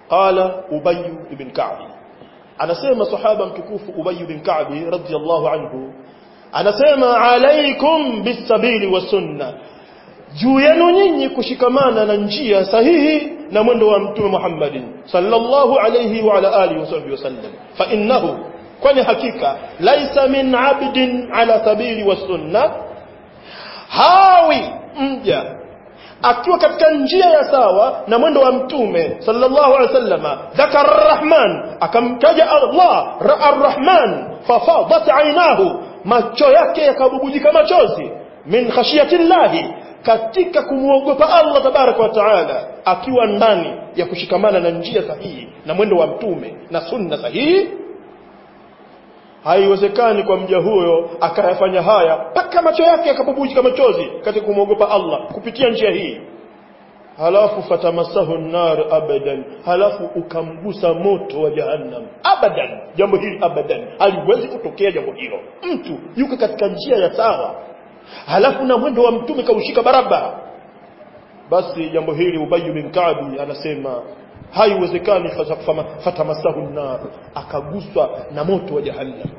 qala ubay ibn ka'b anasema sahaba mtukufu ubay ibn ka'b radiyallahu anhu anasema alaikum bisabili wa sunna juu yenu nyinyi kushikamana na njia sahihi na mwendo wa mtume Muhammadin sallallahu alayhi wa ala alihi wasahbihi wasallam fa innahu kwani hakika laisa min abdin ala sabili wa sunna hawi mja akiwa katika njia ya sawa na mwendo wa mtume sallallahu alaihi wasallam dhakara arrahman akamtaja Allah arrahman fafadat ainahu macho yake yakabubujika machozi min khashiyati llahi katika kumwogopa Allah tabaraka wa taala akiwa ndani ya kushikamana na njia sahihi na mwendo wa mtume na sunna sahihi haiwezekani kwa mja huyo akayafanya haya mpaka macho yake yakabubujika machozi katika kumwogopa Allah kupitia njia hii halafu fatamasahu nar abadan halafu ukamgusa moto wa jahannam abadan jambo hili abadan haliwezi kutokea jambo hilo mtu yuko katika njia ya sawa halafu na mwendo wa mtume kaushika barabara basi jambo hili ubayu bin Ka'bi anasema haiwezekani fatamasahu nar akaguswa na moto wa jahannam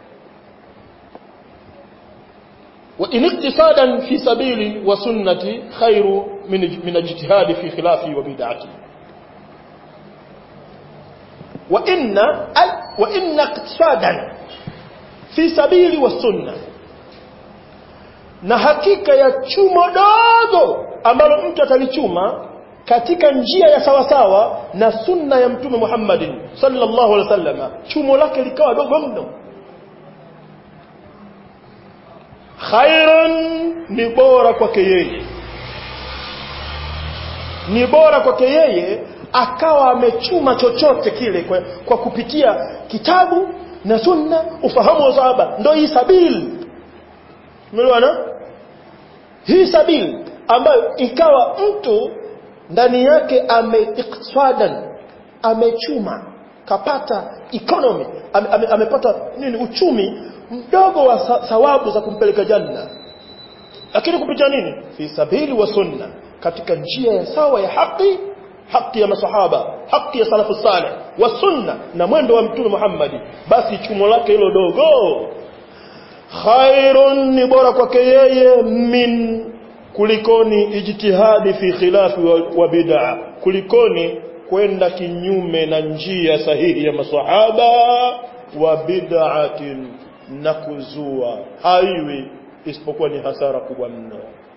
وإن اقتصادا في سبيل وسنتي خير من من اجتهاد في خلافي وبدعتي وإن وإن اقتصادا في سبيل والسنة na hakika ya chumo dogo ambalo mtu atalichuma katika njia ya sawasawa na sunna ya mtume Muhammadin sallallahu alaihi wasallam chumo lake likawa dogo mno khairan ni bora kwake yeye ni bora kwake yeye akawa amechuma chochote kile kwa, kwa kupitia kitabu na sunna ufahamu wa sahaba ndio hii sabili umeelewana hii sabili ambayo ikawa mtu ndani yake ameiktisadan amechuma kapata economy ame, ame, amepata nini uchumi mdogo wa sa, sawabu za kumpeleka janna lakini kupitia nini fi sabili wa sunna katika njia ya sawa ya haki haki ya masahaba haki ya salafu saleh wa sunna na mwendo wa mtume Muhammad basi chumo lake hilo dogo khairun ni bora kwake yeye min kulikoni ijtihadi fi khilafi wa, wa bid'a kulikoni kwenda kinyume na njia sahihi ya masahaba wa bid'atin na kuzua haiwi isipokuwa ni hasara kubwa mno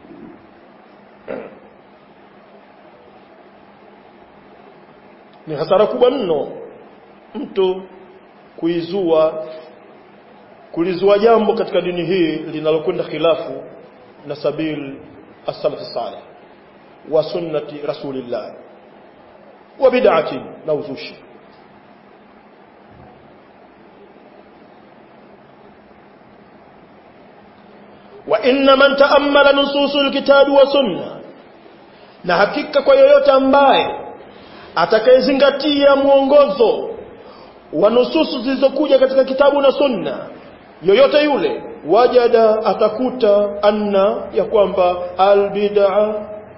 ni hasara kubwa mno mtu kuizua kulizua jambo katika dini hii linalokwenda khilafu na sabil as-salaf salih wa sunnati rasulillah wa bid'ati na uzushi wa inna man ta'ammala nususul kitabi wa sunna na hakika kwa yoyote ambaye atakayezingatia mwongozo wa nususu zilizokuja katika kitabu na sunna yoyote yule wajada atakuta anna ya kwamba albid'a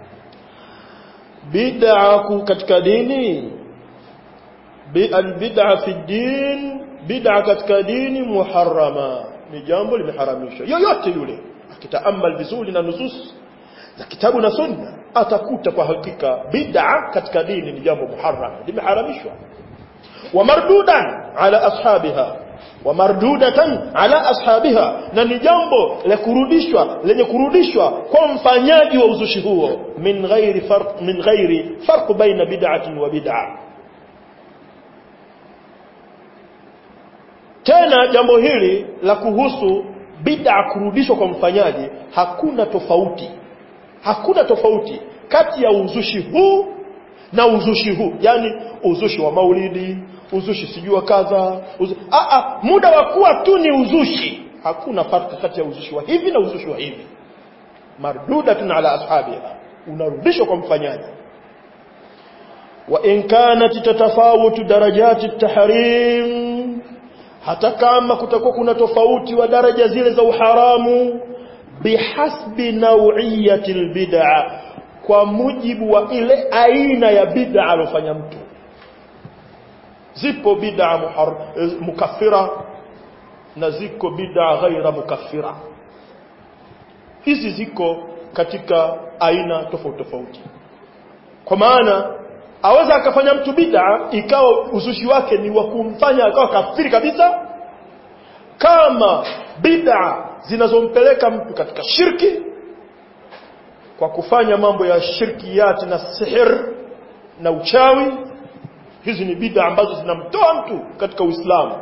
bid'a katika dini albid'a fi din bid'a katika dini muharrama ni jambo limeharamishwa yoyote yule akitaamal vizuri na nusus za kitabu na sunna atakuta kwa hakika bid'a katika dini ni jambo muharrama limeharamishwa wa mardudan ala ashabiha wa mardudatan ala ashabiha na ni jambo la kurudishwa lenye kurudishwa kwa mfanyaji wa uzushi huo min ghairi farq min ghairi farq baina bid'atin wa bid'a tena jambo hili la kuhusu bid'a kurudishwa kwa mfanyaji hakuna tofauti hakuna tofauti kati ya uzushi huu na uzushi huu yani uzushi wa maulidi uzushi sijua kadha uzu... a a muda wa kuwa tu ni uzushi hakuna farka kati ya uzushi wa hivi na uzushi wa hivi mardudatun ala ashabiha unarudishwa kwa mfanyaji wa in kanat tatafawutu darajati tahrim hata kama kutakuwa kuna tofauti wa daraja zile za uharamu bihasbi naw'iyati albid'a kwa mujibu wa ile aina ya bid'a alofanya mtu zipo bid'a mukaffira na ziko bid'a ghaira mukaffira hizi ziko katika aina tofauti tofauti kwa maana aweza akafanya mtu bid'a ikawa uzushi wake ni wa kumfanya akawa kafiri kabisa kama bid'a zinazompeleka mtu katika shirki kwa kufanya mambo ya shirkiyati na sihir na uchawi hizi ni bid'a ambazo zinamtoa mtu katika Uislamu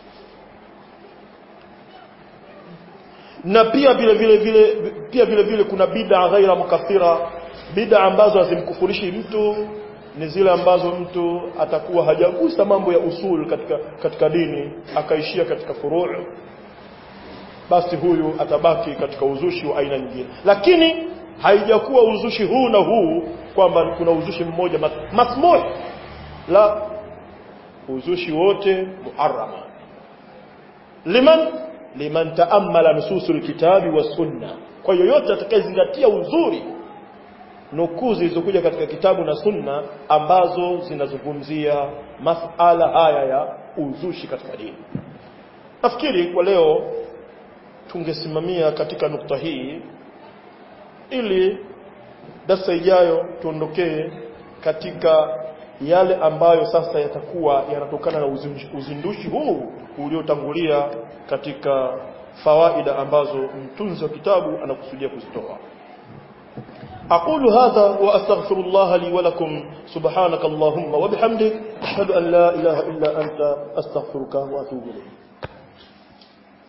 na pia vile vile vile pia vile vile kuna bid'a ghaira mukaffira bid'a ambazo hazimkufurishi mtu ni zile ambazo mtu atakuwa hajagusa mambo ya usul katika katika dini akaishia katika furu' basi huyu atabaki katika uzushi wa aina nyingine lakini haijakuwa uzushi huu na huu kwamba kuna uzushi mmoja masmuh la uzushi wote muharrama liman liman taammala nususul kitabi wa sunna kwa yoyote atakayezingatia uzuri nukuu zilizokuja katika kitabu na sunna ambazo zinazungumzia masala haya ya uzushi katika dini nafikiri kwa leo tungesimamia katika nukta hii ili darasa ijayo tuondokee katika yale ambayo sasa yatakuwa yanatokana na uzindushi huu uliotangulia katika fawaida ambazo mtunzi wa kitabu anakusudia kuzitoa أقول هذا وأستغفر الله لي ولكم سبحانك اللهم وبحمدك أشهد أن لا إله إلا أنت أستغفرك وأتوب إليك